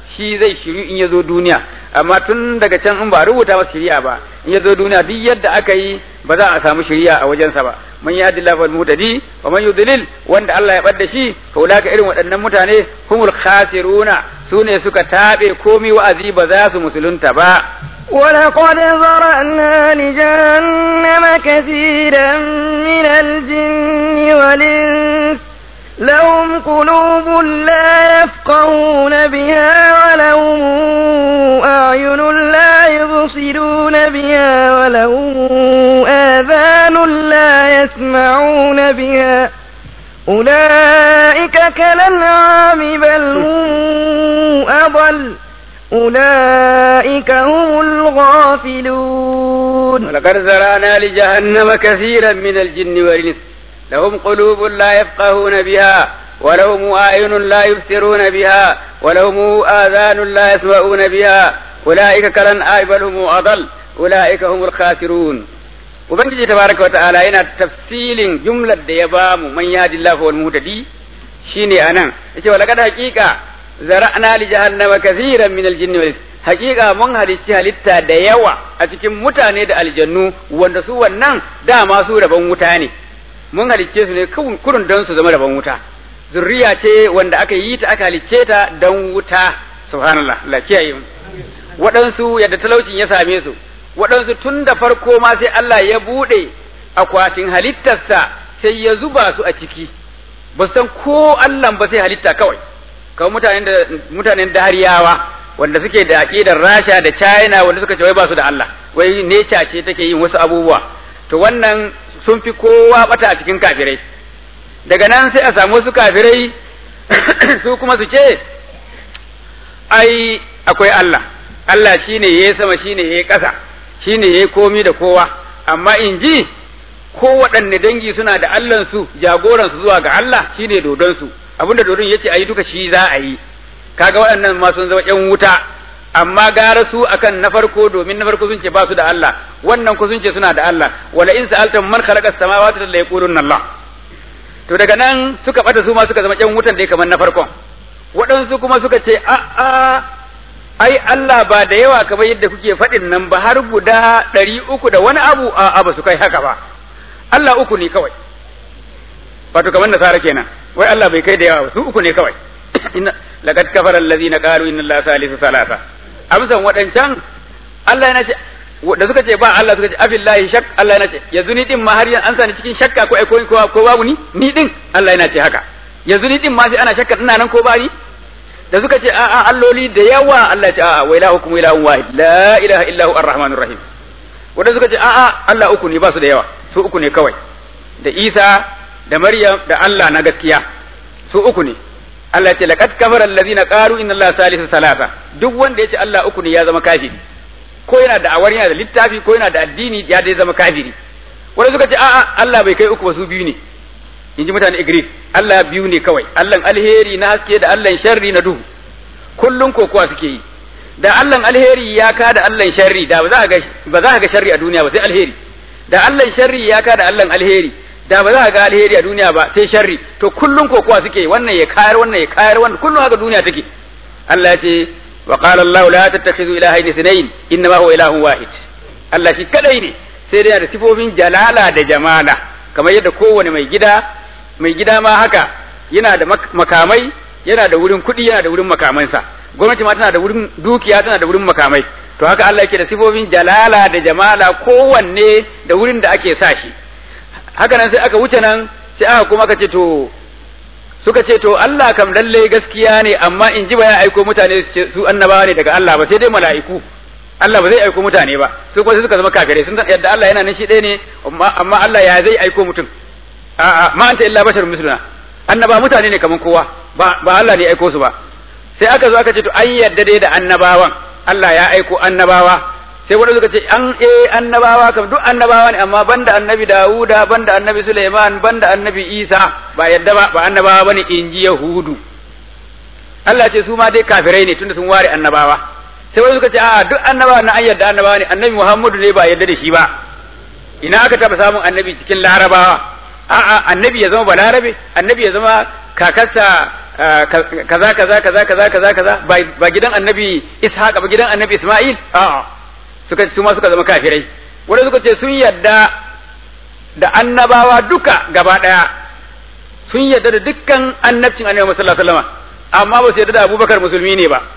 shi zai shiru in ya zo duniya amma tun daga can in ba rubuta masa shari'a ba in ya zo duniya duk yadda aka yi ba za a samu shari'a a wajensa ba man yahdi Allahu wal muhtadi wa man yudlil wanda Allah ya bar da shi fa ulaka irin waɗannan mutane humul khasiruna sune suka tabe komi wa'azi ba za su musulunta ba ولقد ذرأنا لجهنم كثيرا من الجن والإنس لهم قلوب لا يفقهون بها ولهم أعين لا يبصرون بها ولهم آذان لا يسمعون بها أولئك كالأنعام بل هم أضل أولئك هم الغافلون ولقد زرعنا لجهنم كثيرا من الجن والإنس لهم قلوب لا يفقهون بها ولهم أعين لا يبصرون بها ولهم آذان لا يسمعون بها أولئك كالأنعام بل هم أضل أولئك هم الخاسرون Ubangiji tabaraka wa ta'ala yana tafsilin jumlar da ya ba mu man yadillahu wal muhtadi shine anan yace wa laqad haqiqa zara'na li jahannama kathiran min al-jinn wal haqiqa mun halicci halitta da yawa a cikin mutane da aljannu wanda su wannan dama su rabon wuta ne mun halicce su ne kurun don su zama rabon wuta zurriya ce wanda aka yi ta aka halicce ta don wuta subhanallah Allah kiyaye mu waɗansu yadda talaucin ya same su waɗansu tun da farko ma sai Allah ya buɗe akwatin halittarsa sai ya zuba su a ciki ba san ko Allah ba sai halitta kawai kawai mutanen da mutanen dariyawa wanda suke da aqidar Rasha da China wanda suka ce wai ba su da Allah wai nature ce take yin wasu abubuwa to wannan sun fi kowa bata a cikin kafirai daga nan sai a samu wasu kafirai su kuma su ce ai akwai Allah Allah shine yayi sama shine yayi ƙasa shine yayi komi da kowa amma in ji ko waɗanne dangi suna da Allahn su jagoran su zuwa ga Allah shine dodon su abinda dodon yace ayi duka shi za a yi kaga waɗannan ma sun zama ƴan wuta amma gara su akan na farko domin na farko sun ce ba su da Allah wannan ku sun ce suna da Allah wala in sa'altum man khalaqa as-samawati la yaquluna Allah to daga nan suka bata su ma suka zama ƴan wutan da kamar na farkon waɗansu kuma suka ce a a ai Allah ba da yawa kamar yadda kuke faɗin nan ba har guda ɗari uku da wani abu a a ba su kai haka ba Allah uku ne kawai wato kamar nasara kenan wai Allah bai kai da yawa ba su uku ne kawai inna laqad kafara allazina qalu inna allaha salisu salasa amsan waɗancan Allah yana ce da suka ce ba Allah suka ce afillahi shak Allah yana ce yanzu ni din ma har yanzu an sani cikin shakka ko ko ko babu ni ni din Allah yana ce haka yanzu ni din ma sai ana shakka ina nan ko ba ni da suka ce a'a alloli da yawa Allah ya ce a'a wa ilahukum ilahun wahid la ilaha illa hu arrahmanur rahim wanda suka ce a'a Allah uku ne ba su da yawa su uku ne kawai da Isa da Maryam da Allah na gaskiya su uku ne Allah ya ce laqad kafara allazina qalu inna allaha salisu salasa duk wanda ya ce Allah uku ne ya zama kafiri ko yana da awar yana da littafi ko yana da addini ya dai zama kafiri wanda suka ce a'a Allah bai kai uku ba su biyu ne in ji mutane Igris Allah biyu ne kawai Allah alheri na haske da Allah sharri na duhu kullun kokowa suke yi da Allah alheri ya ka da Allah sharri da ba za ga ba za ga sharri a duniya ba sai alheri da Allah sharri ya ka da Allah alheri da ba za ga alheri a duniya ba sai sharri to kullun kokowa suke yi wannan ya kayar wannan ya kayar wannan kullun haka duniya take Allah ya ce wa qala Allah la tattakhidhu ilahayn ithnayn innama huwa ilahun wahid Allah shi kadai ne sai dai da sifofin jalala da jamala kamar yadda kowane mai gida mai gida ma haka yana da makamai yana da wurin kuɗi yana da wurin makamansa gwamnati ma tana da wurin dukiya tana da wurin makamai to haka Allah yake da sifofin jalala da jamala kowanne da wurin da ake sa shi haka nan sai aka wuce nan sai aka kuma aka ce to suka ce to Allah kam lalle gaskiya ne amma in ji ba ya aiko mutane su annabawa ne daga Allah ba sai dai mala'iku Allah ba zai aiko mutane ba su kuma suka zama kafirai sun yadda Allah yana nan shi ɗaya ne amma Allah ya zai aiko mutum a'a ma anta illa bashar misluna annaba mutane ne kaman kowa ba ba Allah ne ya aiko su ba sai aka zo aka ce to an yadda dai da annabawan Allah ya aiko annabawa sai wanda suka ce an eh annabawa kam duk annabawa ne amma banda annabi Dawuda banda annabi Sulaiman banda annabi Isa ba yadda ba ba annabawa bane inji Yahudu Allah ce su ma dai kafirai ne tunda sun ware annabawa sai wanda suka ce a'a duk annabawa na an yadda annabawa ne annabi Muhammadu ne ba yadda da shi ba ina aka taba samun annabi cikin larabawa a'a annabi ya zama balarabe annabi ya zama kakarsa kaza kaza kaza kaza kaza kaza ba gidan annabi ishaq ba gidan annabi isma'il a'a suka su ma suka zama kafirai wanda suka ce sun yadda da annabawa duka gaba daya sun yadda da dukkan annabcin annabi sallallahu alaihi wasallam amma ba su yadda da abubakar musulmi ne ba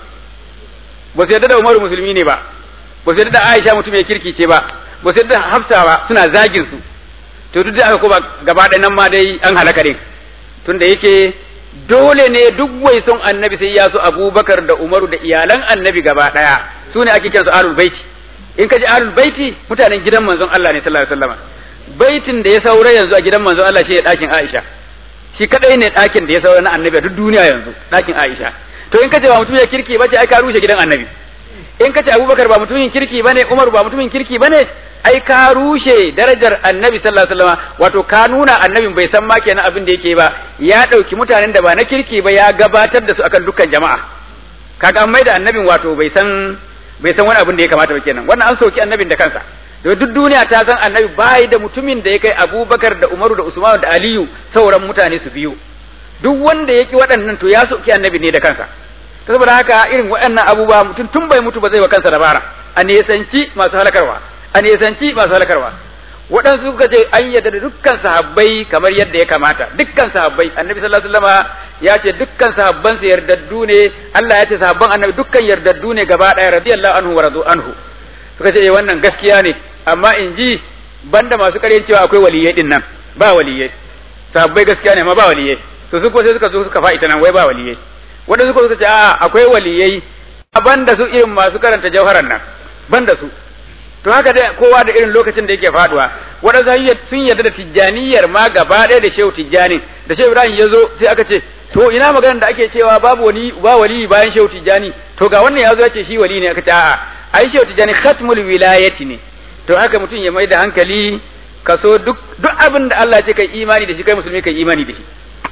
ba su yadda da umaru musulmi ne ba ba su yadda da aisha mutum ya kirki ce ba ba su yadda da hafsa ba suna zagin su to duk da aka kuma gaba ɗaya nan ma dai an halaka din tunda yake dole ne duk wai son annabi sai ya so abubakar da umaru da iyalan annabi gaba ɗaya su ne ake kiransu alul baiti in ka ji alul baiti mutanen gidan manzon Allah ne sallallahu alaihi wasallam baitin da ya saura yanzu a gidan manzon Allah shi ne ɗakin Aisha shi kadai ne ɗakin da ya saura na annabi a duk duniya yanzu ɗakin Aisha to in ka ce ba mutum ya kirki ba ce ai ka rushe gidan annabi in ka ce abubakar ba mutumin kirki bane umar ba mutumin kirki bane ai ka rushe darajar annabi sallallahu alaihi wasallam wato ka nuna annabin bai san ma kenan abin da yake ba ya dauki mutanen da ba na kirki ba ya gabatar da su akan dukkan jama'a kaga an maida annabin wato bai san bai san wani abin da ya kamata ba kenan wannan an soki annabin da kansa da duk duniya ta san annabi bai da mutumin da ya kai abubakar da umaru da usman da aliyu sauran mutane su biyu duk wanda ya ki waɗannan to ya soki annabi ne da kansa saboda haka irin waɗannan abubuwa mutum tun bai mutu ba zai wa kansa dabara a nesanci masu halakarwa a nesanci masu halakarwa waɗansu suka ce an yadda da dukkan sahabbai kamar yadda ya kamata dukkan sahabbai annabi sallallahu alaihi wasallam ya ce dukkan sahabban su yardaddu ne Allah ya ce sahabban annabi dukkan yardaddu ne gaba ɗaya radiyallahu anhu wa radu anhu suka ce wannan gaskiya ne amma in ji banda masu ƙaryan cewa akwai waliyai din nan ba waliyai sahabbai gaskiya ne amma ba waliyai to su ko sai suka zo suka fa'ita nan wai ba waliyai wanda suka suka ce a akwai waliyai banda su irin masu karanta jauharan nan banda su to haka dai kowa da irin lokacin da yake faduwa waɗansu sun yarda da tijjaniyar ma gaba ɗaya da shehu tijjani da shehu ibrahim ya zo sai aka ce to ina maganar da ake cewa babu wani ba wali bayan shehu tijjani to ga wannan ya zo ya ce shi wali ne aka ce a'a ai shehu tijjani khatmul wilayati ne to haka mutum ya mai da hankali kaso duk duk abin da Allah ya ce kai imani da shi kai musulmi kai imani da shi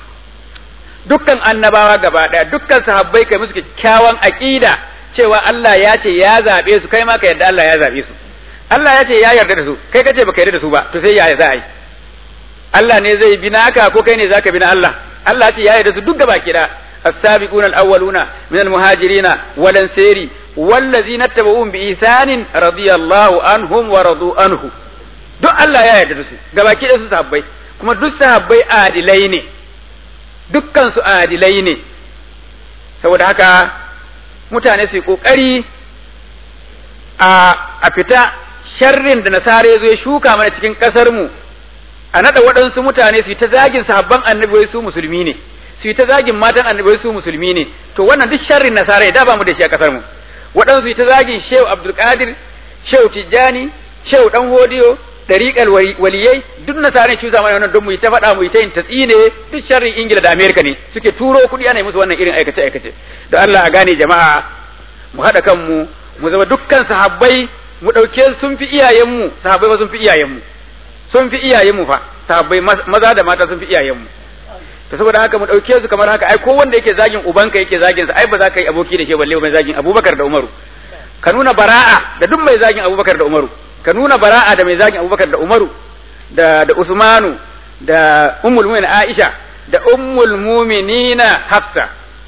dukkan annabawa gaba daya dukkan sahabbai kai musu kyakkyawan aqida cewa Allah ya ce ya zabe su kai ma ka yarda Allah ya zabe su Allah ya ce ya yarda da su kai kace baka yarda da su ba to sai ya za a yi Allah ne zai bi naka ko kai ne zaka bi na Allah Allah ya ce ya yarda su duk gaba kida السابقون الأولون من المهاجرين والأنصار والذين اتبعوهم بإحسان رضي الله عنهم ورضوا عنه duk Allah ya yarda da su gabaki da su sahabbai kuma duk sahabbai adilai ne dukkan su adilai ne saboda haka mutane su yi kokari a fita sharrin da nasara zo ya shuka mana cikin kasar mu a nada waɗansu mutane su yi ta zagin sahabban annabi wai su musulmi ne su yi ta zagin matan annabi wai su musulmi ne to wannan duk sharrin nasara ya da ba mu da shi a kasar mu waɗansu yi ta zagin shehu abdulkadir shehu tijjani shehu dan hodiyo dariƙar waliyai duk nasarar cusa mana wannan don mu yi ta faɗa mu yi ta yin tatsine duk sharrin ingila da amerika ne suke turo kuɗi ana musu wannan irin aikace aikace da allah a gane jama'a mu haɗa kanmu mu zama dukkan sahabbai mu ɗauke sun fi iyayenmu sahabbai ba sun fi iyayenmu sun fi iyayenmu fa sahabbai maza da mata sun fi iyayenmu to saboda haka mu ɗauke su kamar haka ai ko wanda yake zagin ubanka yake zagin sa ai ba za ka yi aboki da shi balle mai zagin abubakar da umaru ka nuna bara'a da duk mai zagin abubakar da umaru ka nuna bara'a da mai zagin abubakar da umaru da da usmanu da ummul mu'minin aisha da ummul mu'minina hafsa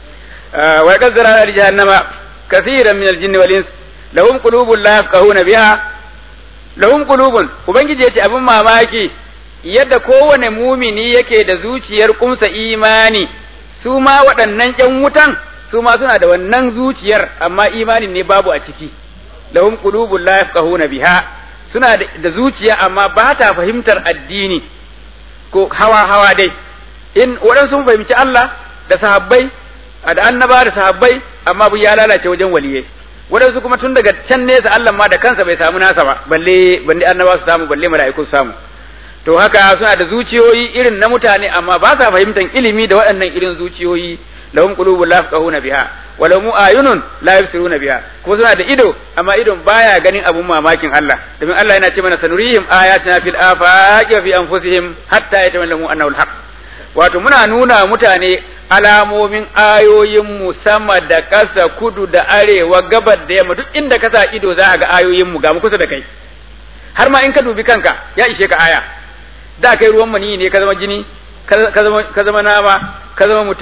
wa qazzara li jahannama kaseeran min al-jinni wal ins lahum qulubun la yafqahuna biha lahum qulubun ubangiji yace abin mamaki yadda kowane mumini yake da zuciyar kumsa imani su ma waɗannan ƴan wutan su ma suna da wannan zuciyar amma imanin ne babu a ciki lahum qulubun la yafqahuna biha suna da zuciya amma ba ta fahimtar addini ko hawa hawa dai in waɗansu sun fahimci Allah da sahabbai da annaba da sahabbai amma bu ya lalace wajen waliyai waɗansu kuma tun daga can nesa Allah ma da kansa bai samu nasa ba balle balle annaba su samu balle mala'iku su samu to haka suna da zuciyoyi irin na mutane amma ba sa fahimtar ilimi da waɗannan irin zuciyoyi lahum qulubun la yafqahuna biha wa lahum ayunun la yabsiruna biha kuma suna da ido amma idon baya ganin abun mamakin Allah domin Allah yana ce mana sanurihim ayatina fil afaqi wa fi anfusihim hatta yatawallamu annahu alhaq wato muna nuna mutane alamomin ayoyin mu sama da ƙasa kudu da arewa gabar da yamma duk inda ka sa ido za a ga ayoyin mu ga mu kusa da kai har ma in ka dubi kanka ya ishe ka aya da kai ruwan mani ne ka zama jini ka zama nama ka zama mutum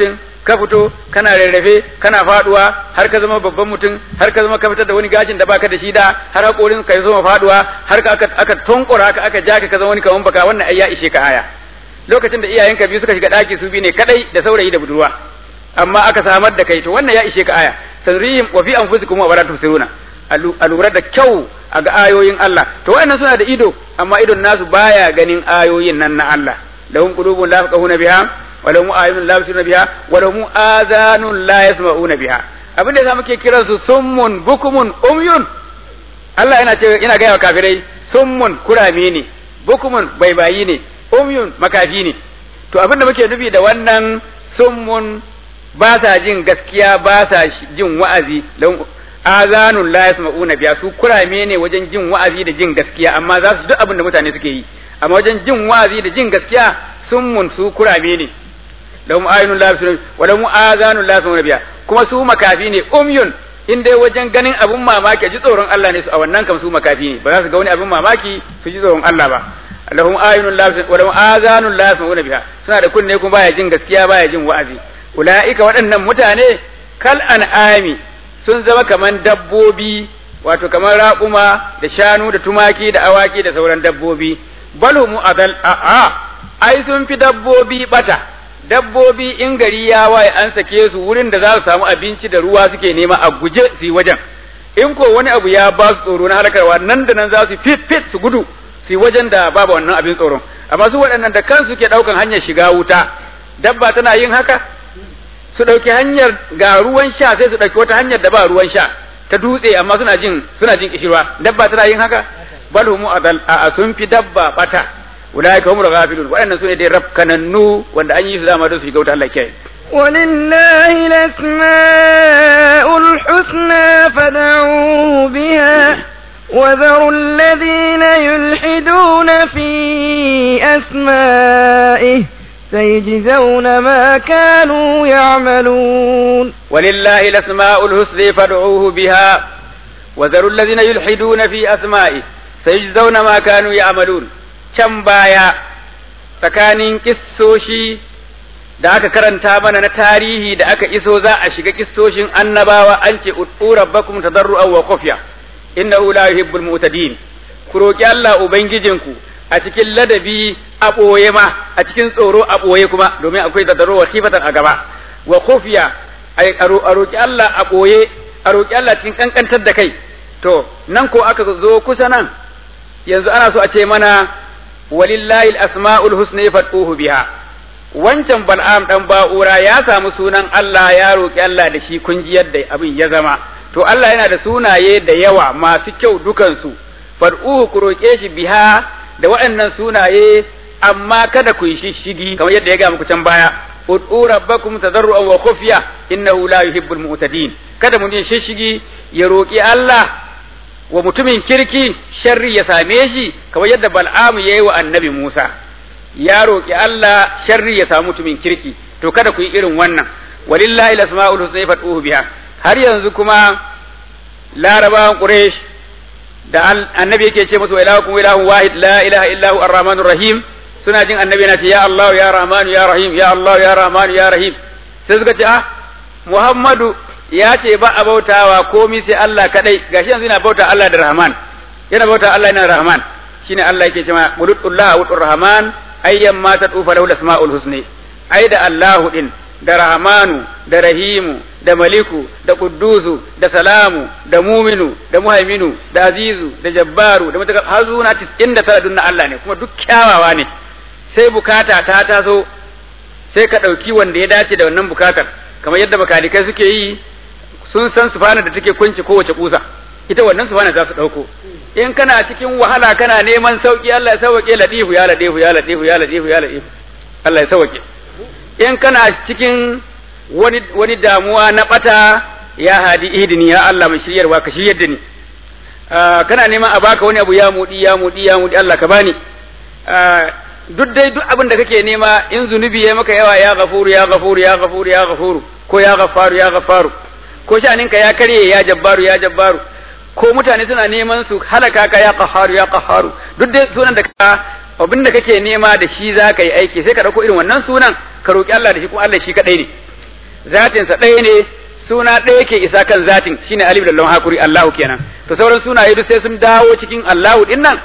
ka fito kana rarrafe kana faduwa har ka zama babban mutum har ka zama ka fitar da wani gashin da baka da shi da har hakorin ka zama faduwa har ka aka aka tonkura ka aka ja ka zama wani kaman baka wannan ai ya ishe ka aya lokacin da iyayenka biyu suka shiga daki su bi ne kadai da saurayi da budurwa amma aka samar da kai to wannan ya ishe ka aya sanrihim wa fi anfusikum wa la tusiruna a lura da kyau a ga ayoyin Allah to wayannan suna da ido amma idon nasu baya ganin ayoyin nan na Allah lahum qulubun la yafqahuna biha wa lahum a'yunun la yabsiruna biha wa lahum adhanun la yasma'una biha abin da muke kiran su summun bukumun umyun Allah yana ce yana ga kafirai summun kurame ne bukumun baibayi ne umyun makafi ne to abin da muke nufi da wannan summun ba sa jin gaskiya ba sa jin wa'azi azanun la yasma'una biya su kurame ne wajen jin wa'azi da jin gaskiya amma za su duk abin da mutane suke yi amma wajen jin wa'azi da jin gaskiya sun mun su kurame ne lahum ayunun la yasma'una wa lahum azanun la yasma'una biya kuma su makafi ne umyun in dai wajen ganin abin mamaki ji tsoron Allah ne su a wannan kam su makafi ne ba za su ga wani abin mamaki su ji tsoron Allah ba lahum ayunun la yasma'una wa lahum azanun la yasma'una biya suna da kunne kuma baya jin gaskiya baya jin wa'azi ulaika waɗannan mutane kal an'ami sun zama kaman dabbobi wato kamar raƙuma da shanu da tumaki da awaki da sauran dabbobi balu mu adal a a ai sun fi dabbobi bata dabbobi in gari ya waye an sake su wurin da za su samu abinci da ruwa suke nema a guje su yi wajen in ko wani abu ya ba su tsoro na harkarwa nan da nan za su fit fit su gudu su yi wajen da babu wannan abin tsoron amma su waɗannan da kansu ke ɗaukan hanyar shiga wuta dabba tana yin haka su ɗauki hanyar ga ruwan sha sai su ɗauki wata hanyar da ba ruwan sha ta dutse amma suna jin suna jin kishirwa dabba tana yin haka bal hum adal a sun fi dabba bata ulaika humul ghafilun waɗannan sune dai rafkanannu wanda an yi su dama don su shiga wuta Allah kiyaye ولله الأسماء الحسنى فدعوه بها وذروا الذين يلحدون في أسمائه سيجزون ما كانوا يعملون ولله الأسماء الحسنى فادعوه بها وذروا الذين يلحدون في أسمائه سيجزون ما كانوا يعملون can baya tsakanin kissoshi da aka karanta mana na tarihi da aka iso za a shiga kissoshin annabawa an ce ud'u rabbakum tadarru'an wa khufya innahu la yuhibbul mu'tadin ku roki Allah ubangijinku a cikin ladabi a ɓoye ma a cikin tsoro a ɓoye kuma domin akwai tadarru wa khifatan a gaba wa khufya a roki Allah a ɓoye a roki Allah cikin kankantar da kai to nan ko aka zo kusa nan yanzu ana so a ce mana walillahi al-asma'ul husna fad'uhu biha wancan bal'am dan ba'ura ya samu sunan Allah ya roki Allah da shi kun ji yadda abin ya zama to Allah yana da sunaye da yawa masu kyau dukansu fad'uhu ku roke shi biha da waɗannan sunaye amma kada ku yi shishigi kamar yadda ya ga muku can baya ud'u rabbakum tadarruan wa khufya innahu la yuhibbul mu'tadin kada mu yi shishigi ya roki Allah wa mutumin kirki sharri ya same shi kamar yadda bal'amu yayi wa annabi Musa ya roki Allah sharri ya samu mutumin kirki to kada ku yi irin wannan walillahi al-asma'ul husna fad'uhu biha har yanzu kuma larabawan quraish da annabi yake ce musu ilahukum ilahun wahid la ilaha illa hu arrahmanur rahim suna jin annabi yana ce ya Allah ya rahman ya rahim ya Allah ya rahman ya rahim sai suka ce ah Muhammadu ya ce ba a bautawa komi sai Allah kadai gashi yanzu yana bauta Allah da Rahman yana bauta Allah yana Rahman shine Allah yake cewa qulullah wa rahman ayyan ma tatufa lahu asmaul husni ai da Allahu din da Rahmanu da Rahimu da Maliku da Quddusu da Salamu da Muminu da Muhaiminu da Azizu da Jabbaru da mutaka har zuwa 99 dunna Allah ne kuma duk kyawawa ne sai bukata ta taso sai ka ɗauki wanda ya dace da wannan bukatar kamar yadda makalikai suke yi sun san sufana da take kunci kowace kusa ita wannan sufana za su ɗauko in kana cikin wahala kana neman sauki Allah ya sauke ladifu ya ladifu ya ladifu ya ladifu ya ladifu Allah ya sauke in kana cikin wani wani damuwa na bata ya hadi idini ya Allah mai shiryarwa ka shiryar da ni kana neman a baka wani abu ya mudi ya mudi ya mudi Allah ka bani duk dai duk abin da kake nema in zunubi ya maka yawa ya gafuru ya gafuru ya gafuru ya gafuru ko ya gafaru ya gafaru ko shaninka ya karye ya jabbaru ya jabbaru ko mutane suna neman su halaka ka ya qaharu ya qaharu duk dai sunan da ka abin da kake nema da shi za ka yi aiki sai ka dauko irin wannan sunan ka roki Allah da shi kuma Allah shi kadai ne zatin sa ɗaya ne suna ɗaya ke isa kan zatin shine alif da lam hakuri Allahu kenan to sauran sunaye duk sai sun dawo cikin Allahu din nan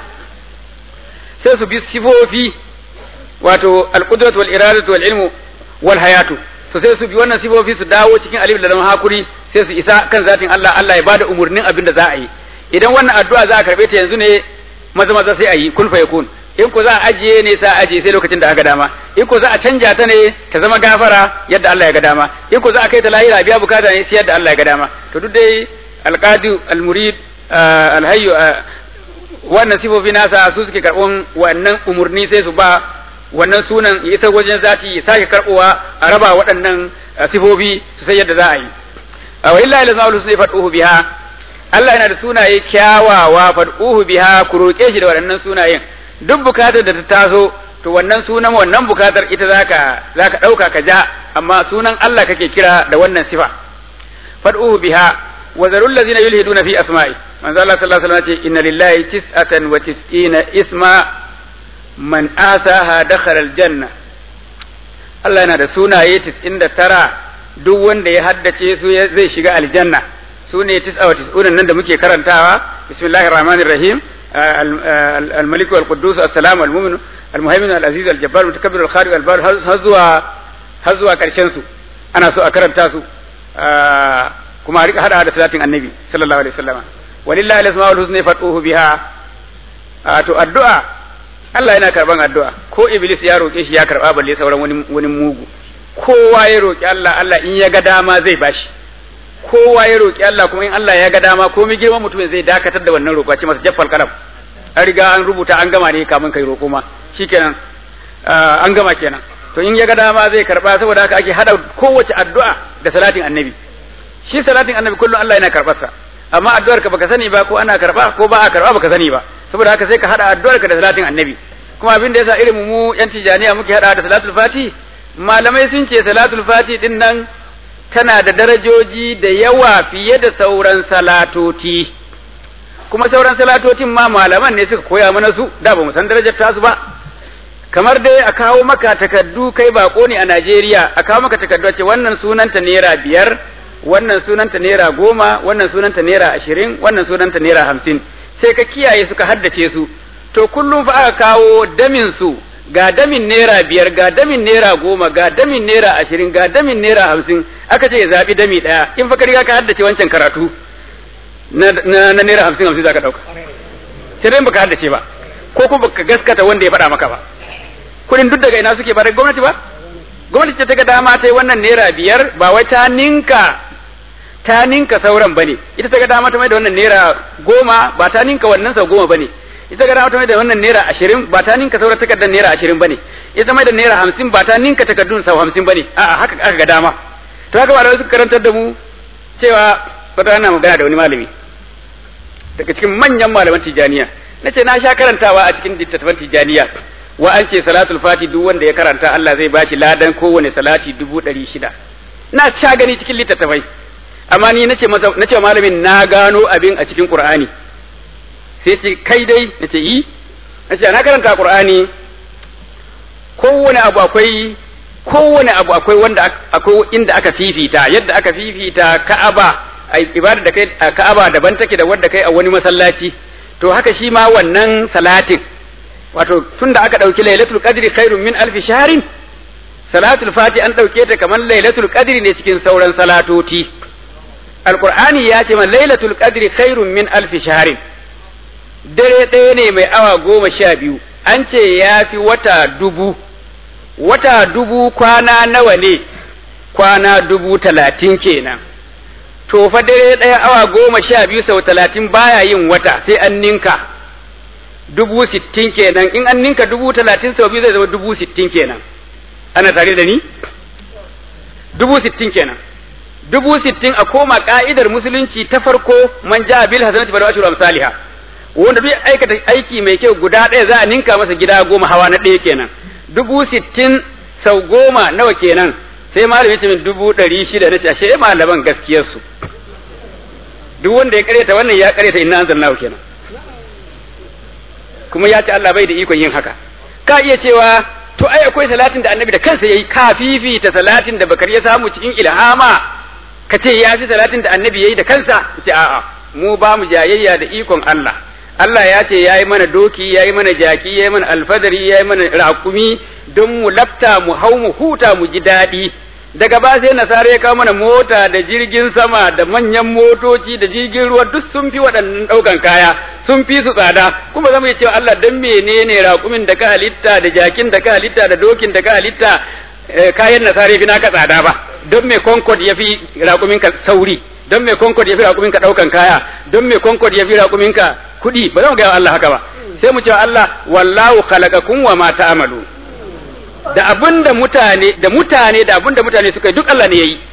sai su bi sifofi wato al-qudratu wal iradatu wal ilmu wal hayatu to sai su bi wannan sifofi su dawo cikin alif da lam hakuri sai su isa kan zatin Allah Allah ya bada umurnin abin da za a yi idan wannan addu'a za a karbe ta yanzu ne maza maza sai a yi kun fa yakun in ko za a ajiye ne sa ajiye sai lokacin da aka dama in ko za a canja ta ne ta zama gafara yadda Allah ya ga dama in ko za a kai ta lahira biya bukata ne sai yadda Allah ya ga dama to duk dai alqadi almurid alhayyu wannan sifofi nasa su suke karɓon wannan umurni sai su ba wannan sunan ya isa wajen zati ya sake karɓowa a raba waɗannan sifofi su sai yadda za a yi wa illahi lasma'ul husna fad'uhu biha Allah yana da sunaye kyawawa fad'uhu biha ku roƙe shi da waɗannan sunayen duk bukatar da ta taso to wannan sunan wannan bukatar ita zaka zaka ɗauka ka ja amma sunan Allah kake kira da wannan sifa fad'uhu biha wa zarul ladzina yulhiduna fi asma'i manzo Allah sallallahu alaihi wasallam ce inna lillahi tis'atan wa tis'ina isma man asaha dakhala aljanna Allah yana da sunaye 99 duk wanda ya haddace su zai shiga aljanna su ne tis'a wa tis'una nan da muke karantawa bismillahir rahmanir rahim الملك والقدوس السلام المؤمن المهيمن العزيز الجبار المتكبر الخالق البار هزوا هزوا كرشن su ana so a karanta su kuma a rika hada da salatin annabi sallallahu alaihi wasallam walillahi al-asmaul husna fatuhu biha to addu'a Allah yana karban addu'a ko iblis ya roke shi ya karba balle sauran wani wani mugu kowa ya roki Allah Allah in ya ga dama zai bashi kowa ya roki Allah kuma in Allah ya ga dama komai girman mutumin zai dakatar da wannan roƙo ce masa jaffal kalam an riga an rubuta an gama ne kamun kai roƙo ma shikenan an gama kenan to in ya ga dama zai karba saboda haka ake hada kowace addu'a da salatin annabi shi salatin annabi kullum Allah yana karbar sa amma addu'ar ka baka sani ba ko ana karba ko ba a karba baka sani ba saboda haka sai ka hada addu'ar ka da salatin annabi kuma abin da yasa irin mu yan tijaniya muke hada da salatul fati malamai sun ce salatul fati din nan tana da darajoji da yawa fiye da sauran salatoti kuma sauran salatotin ma malaman ne suka koya mana su da ba mu san darajar tasu ba kamar dai a kawo maka takaddu kai bako ne a Najeriya a kawo maka takaddu ce wannan sunanta naira biyar wannan sunanta naira goma wannan sunanta naira ashirin wannan sunanta naira hamsin sai ka kiyaye suka haddace su to kullum fa aka kawo damin su ga damin naira biyar ga damin naira goma ga damin naira ashirin ga damin naira hamsin aka ce ya zaɓi dami ɗaya in fa ka riga ka haddace wancan karatu na na naira hamsin hamsin za ka ɗauka sai dai baka haddace ba ko kuma baka gaskata wanda ya faɗa maka ba kuɗin duk daga ina suke ba daga gwamnati ba gwamnati ce ta ga dama ta yi wannan naira biyar ba wai ta ninka ta ninka sauran bane ita ta ga dama ta mai da wannan naira goma ba ta ninka wannan sau goma bane ita ga dama ta mai da wannan naira ashirin ba ta ninka sauran takardar naira ashirin bane ita mai da naira hamsin ba ta ninka takardun sau hamsin bane a'a haka aka ga dama to haka malamai suka karantar da mu cewa wata ana magana da wani malami daga cikin manyan malaman tijaniya na ce na sha karantawa a cikin littattafan tijaniya wa an ce salatul fati duk wanda ya karanta Allah zai bashi ladan kowane salati dubu ɗari shida na sha gani cikin littattafai amma ni nace masa nace malamin na gano abin a cikin Qur'ani sai ce kai dai nace yi nace na karanta Qur'ani kowane abu akwai kowane abu akwai wanda akwai inda aka fifita yadda aka fifita Ka'aba a ibada da kai a Ka'aba daban take da wanda kai a wani masallaci to haka shi ma wannan salatin wato tunda aka dauki lailatul qadri khairun min alfi shahrin salatul fati an dauke ta kamar lailatul qadri ne cikin sauran salatoti alqur'ani ya ce man lailatul qadri khairun min alfi shahrin dare ɗaya ne mai awa goma sha biyu an ce ya fi wata dubu wata dubu kwana nawa ne kwana dubu talatin kenan to fa dare ɗaya awa goma sha biyu sau talatin baya yin wata sai an ninka dubu sittin kenan in an ninka dubu talatin sau biyu zai zama dubu sittin kenan ana tare da ni dubu sittin kenan dubu sittin a koma ka'idar musulunci ta farko man ja bil hasanati fa ashru amsalha wanda duk aikata aiki mai kyau guda ɗaya za a ninka masa gida goma hawa na ɗaya kenan dubu sittin sau goma nawa kenan sai malam ya ce min dubu ɗari shida na ce ashe malaman gaskiyarsu duk wanda ya karyata wannan ya karyata inna anzalnahu kenan kuma ya ce Allah bai da ikon yin haka ka iya cewa to ai akwai salatin da annabi da kansa yayi kafifi ta salatin da bakar ya samu cikin ilhama ka ce ya fi salatin da annabi yayi da kansa ce a'a mu ba mu jayayya da ikon Allah Allah ya ce yayi mana doki yayi mana jaki yayi mana alfadari yayi mana raƙumi don mu lafta mu hau mu huta mu ji daɗi daga ba sai nasara ya kawo mana mota da jirgin sama da manyan motoci da jirgin ruwa duk sun fi waɗannan ɗaukan kaya sun fi su tsada kuma zama ya cewa Allah dan menene raƙumin da ka halitta da jakin da ka halitta da dokin da ka halitta kayan nasara ya fi naka tsada ba don me concord ya fi raƙumin ka sauri don me concord ya fi raƙumin ka ɗaukan kaya don me concord ya fi raƙumin ka kuɗi ba za mu gaya Allah haka ba sai mu cewa Allah wallahu khalaqakum wa ma ta'malu da abin da mutane da mutane da abin da mutane suka yi duk Allah ne yayi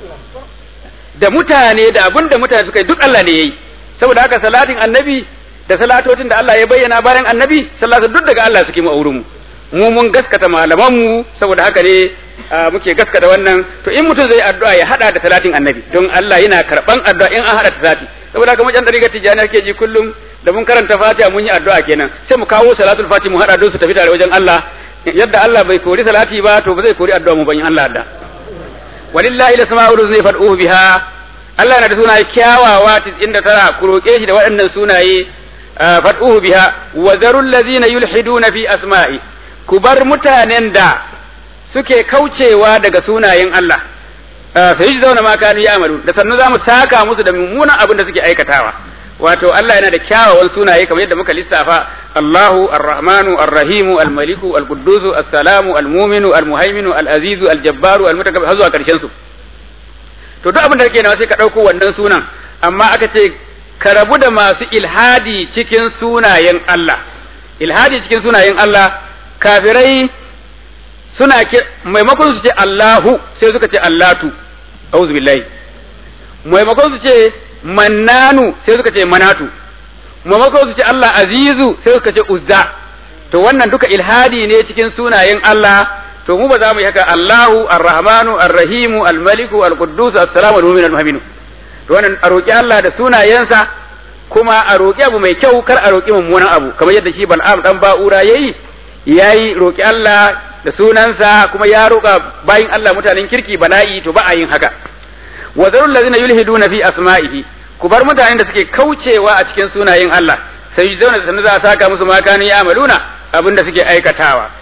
da mutane da abin da mutane suka yi duk Allah ne yayi saboda haka salatin annabi da salatotin da Allah ya bayyana bayan annabi sallatu duk daga Allah suke mu auren mu mu mun gaskata malaman mu saboda haka ne muke gaskata wannan to in mutum zai addu'a ya hada da salatin annabi don Allah yana karban addu'a in an hada salati saboda haka mujan dariga tijani ke ji kullum da mun karanta fatiha mun yi addu'a kenan sai mu kawo salatul fatiha mu hada don su tafi tare wajen Allah yadda Allah bai kori salati ba to ba zai kori addu'a mu ban Allah da walillahi lasma'ul husna fad'uhu biha Allah yana da sunaye kyawawa 99 ku roke shi da waɗannan sunaye fad'uhu biha wa zarul ladzina yulhiduna fi asma'i ku bar mutanen da suke kaucewa daga sunayen Allah sai ji zauna ma kanu ya amalu da sannu zamu saka musu da mummunan abin da suke aikatawa wato Allah yana da kyawawan sunaye kamar yadda muka lissafa Allahu Ar-Rahmanu Ar-Rahimu Al-Maliku Al-Quddusu As-Salamu Al-Muminu Al-Muhaiminu Al-Azizu Al-Jabbaru Al-Mutakabbir har zuwa karshen su to duk abin da kake nawa sai ka dauko wannan sunan amma aka ce ka rabu da masu ilhadi cikin sunayen Allah ilhadi cikin sunayen Allah kafirai suna maimakon su ce Allahu sai suka ce Allatu auzu billahi maimakon su ce mannanu sai suka ce manatu maimakon su ce Allah azizu sai suka ce uzza to wannan duka ilhadi ne cikin sunayen Allah to mu ba za mu yi haka Allahu arrahmanu arrahimu almaliku alquddus assalamu almu'min almu'minu to wannan a roki Allah da sunayensa kuma a roki abu mai kyau kar a roki mummunan abu kamar yadda shi Bal'am dan Ba'ura yayi yayi roki Allah da sunansa kuma ya roka bayin Allah mutanen kirki bala'i to ba a yin haka wa zarul ladina yulhiduna fi asma'ihi ku bar mutanen da suke kaucewa a cikin sunayen Allah sai yi zauna da sanu za a saka musu makani ya amaluna abin da suke aikatawa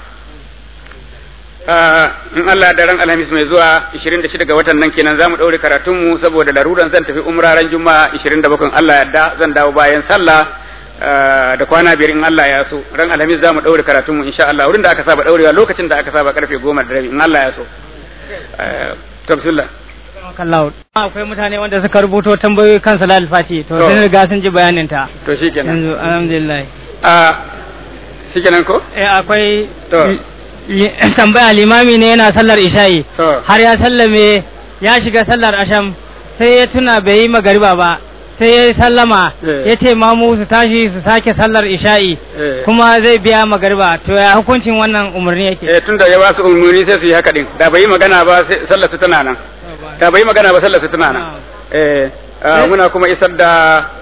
in Allah da ran alhamis mai zuwa 26 ga watan nan kenan zamu daure karatun mu saboda laruran zan tafi umraran juma'a 27 Allah yadda zan dawo bayan sallah da kwana biyar in Allah ya so ran alhamis zamu daure karatun mu insha Allah wurin da aka saba daurewa lokacin da aka saba karfe 10 da rabi in Allah ya so tafsirullah kallahu akwai mutane wanda suka rubuto tambayoyi kan salal fati to sun riga sun ji bayanin ta to shikenan yanzu alhamdulillah a shikenan ko eh akwai To. li- tambaya limami ne yana sallar isha'i To. har ya sallame ya shiga sallar asham sai ya tuna bai yi magariba ba sai ya yi sallama Eh. ya ce mamu su tashi su sake sallar isha'i Eh. kuma zai biya magariba to ya hukuncin wannan umarni yake eh tunda ya ba su umarni sai su yi haka din da bai yi magana ba sai sallar su tana nan da bai yi magana ba sallar su tana nan eh ah, muna kuma isar da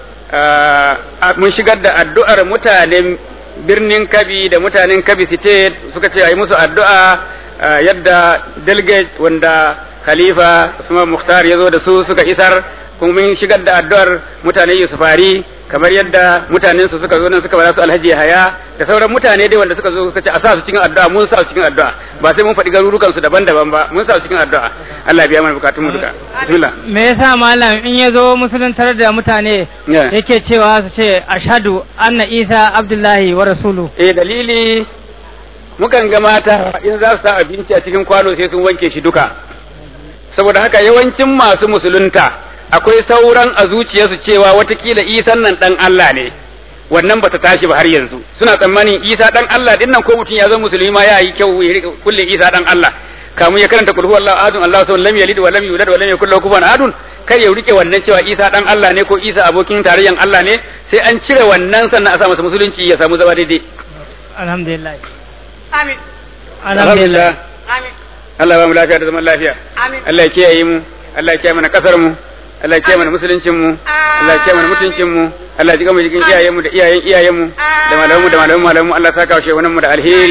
ah, mun shigar da addu'ar mutanen birnin Kabi da mutanen Kabi State suka ce a yi musu addu'a ah, yadda delegate wanda Khalifa Usman Mukhtar ya zo da su suka isar kuma mun shigar da addu'ar mutanen Yusufari kamar yadda mutanen su suka zo nan suka ba su Alhaji Haya da sauran mutane dai wanda suka zo suka ce a sa su cikin addu'a mun sa su cikin addu'a ba sai mun faɗi garurukan su daban-daban ba mun sa su cikin addu'a Allah ya biya mana bukatun mu duka bismillah me yasa malam in ya zo musuluntar da mutane Yeah. yake cewa su ce ashhadu anna isa abdullahi wa rasulu eh dalili mukan ga mata in za su sa abinci a cikin kwano sai sun wanke shi duka saboda haka yawancin masu musulunta akwai sauran a zuciyarsu cewa watakila isan nan dan Allah ne wannan bata tashi ba har yanzu suna tsammanin isa dan Allah din nan ko mutum ya zo musulmi ma ya yi kyau ya rika kulle isa dan Allah kamun ya karanta kulhu Allahu ahadun Allahu samad lam yalid wa lam yulad wa lam yakul lahu kufuwan ahadun kai ya rike wannan cewa isa dan Allah ne ko isa abokin tarayyan Allah ne sai an cire wannan sannan a sa masa musulunci ya samu zama daidai alhamdulillah Amin. alhamdulillah Amin. Allah ba mu lafiya da zaman lafiya Amin. Allah ya kiyaye mu Allah ya kiyaye mana kasar mu Allah ya kiyaye mana musuluncin mu Allah ya kiyaye mana mutuncin mu Allah ya jiga mu jikin iyayen mu da iyayen iyayen mu da malamu mu da malamu malamu Allah ya saka wa shehunan mu da alheri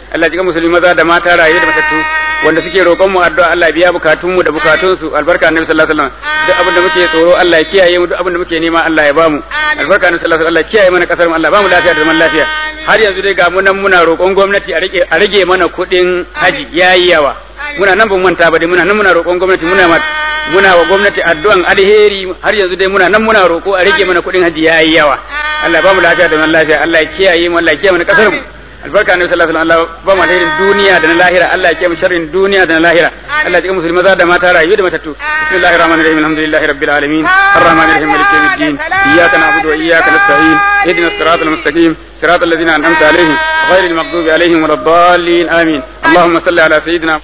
Allah ya jikan musulmi maza da mata raye da matattu wanda suke roƙon mu addu'a Allah ya biya bukatun mu da bukatun su albarka annabi sallallahu alaihi wasallam duk abin da muke tsoro Allah ya kiyaye mu duk abin da muke nema Allah ya bamu albarka annabi sallallahu alaihi wasallam Allah ya kiyaye mana kasar mu Allah ya bamu lafiya da zaman lafiya har yanzu dai ga mu nan muna roƙon gwamnati a rage a rage mana kuɗin haji yayi yawa muna nan ban manta ba dai muna nan muna roƙon gwamnati muna muna wa gwamnati addu'an alheri har yanzu dai muna nan muna roƙo a rage mana kuɗin haji yayi yawa Allah ya bamu lafiya da zaman lafiya Allah ya kiyaye mu Allah ya kiyaye mana kasar mu albarka annabi sallallahu alaihi wasallam Allah ba mu alherin duniya da na lahira Allah ya kiyaye mu sharrin duniya da na lahira Allah ya kiyaye musulmi maza da mata rayu da matattu bismillahir rahmanir rahim alhamdulillahi rabbil alamin arrahmanir rahim maliki yawmiddin iyyaka na'budu wa iyyaka nasta'in ihdinas siratal mustaqim صراط الذين أنعمت عليهم غير المغضوب عليهم ولا الضالين آمين اللهم صل على سيدنا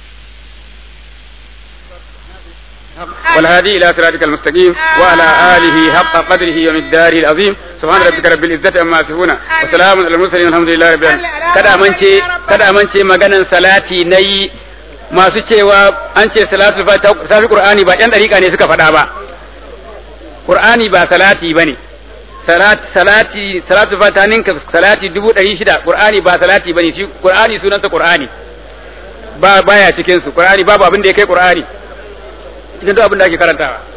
والهادي إلى صراطك المستقيم وعلى آله حق قدره ومقداره العظيم سبحان ربك رب العزة عما يصفون وسلام على المرسلين والحمد لله رب العالمين kada amince kada amince maganan salati nayi masu cewa an ce salatu safi qur'ani ba yan dariƙa ne suka faɗa ba qur'ani ba salati bane salati salatu fatanin ka salati dubu ɗari shida qur'ani ba salati bane shi qur'ani sunansa qur'ani ba baya cikin su qur'ani babu abin da ya kai qur'ani cikin duk abin da ake karantawa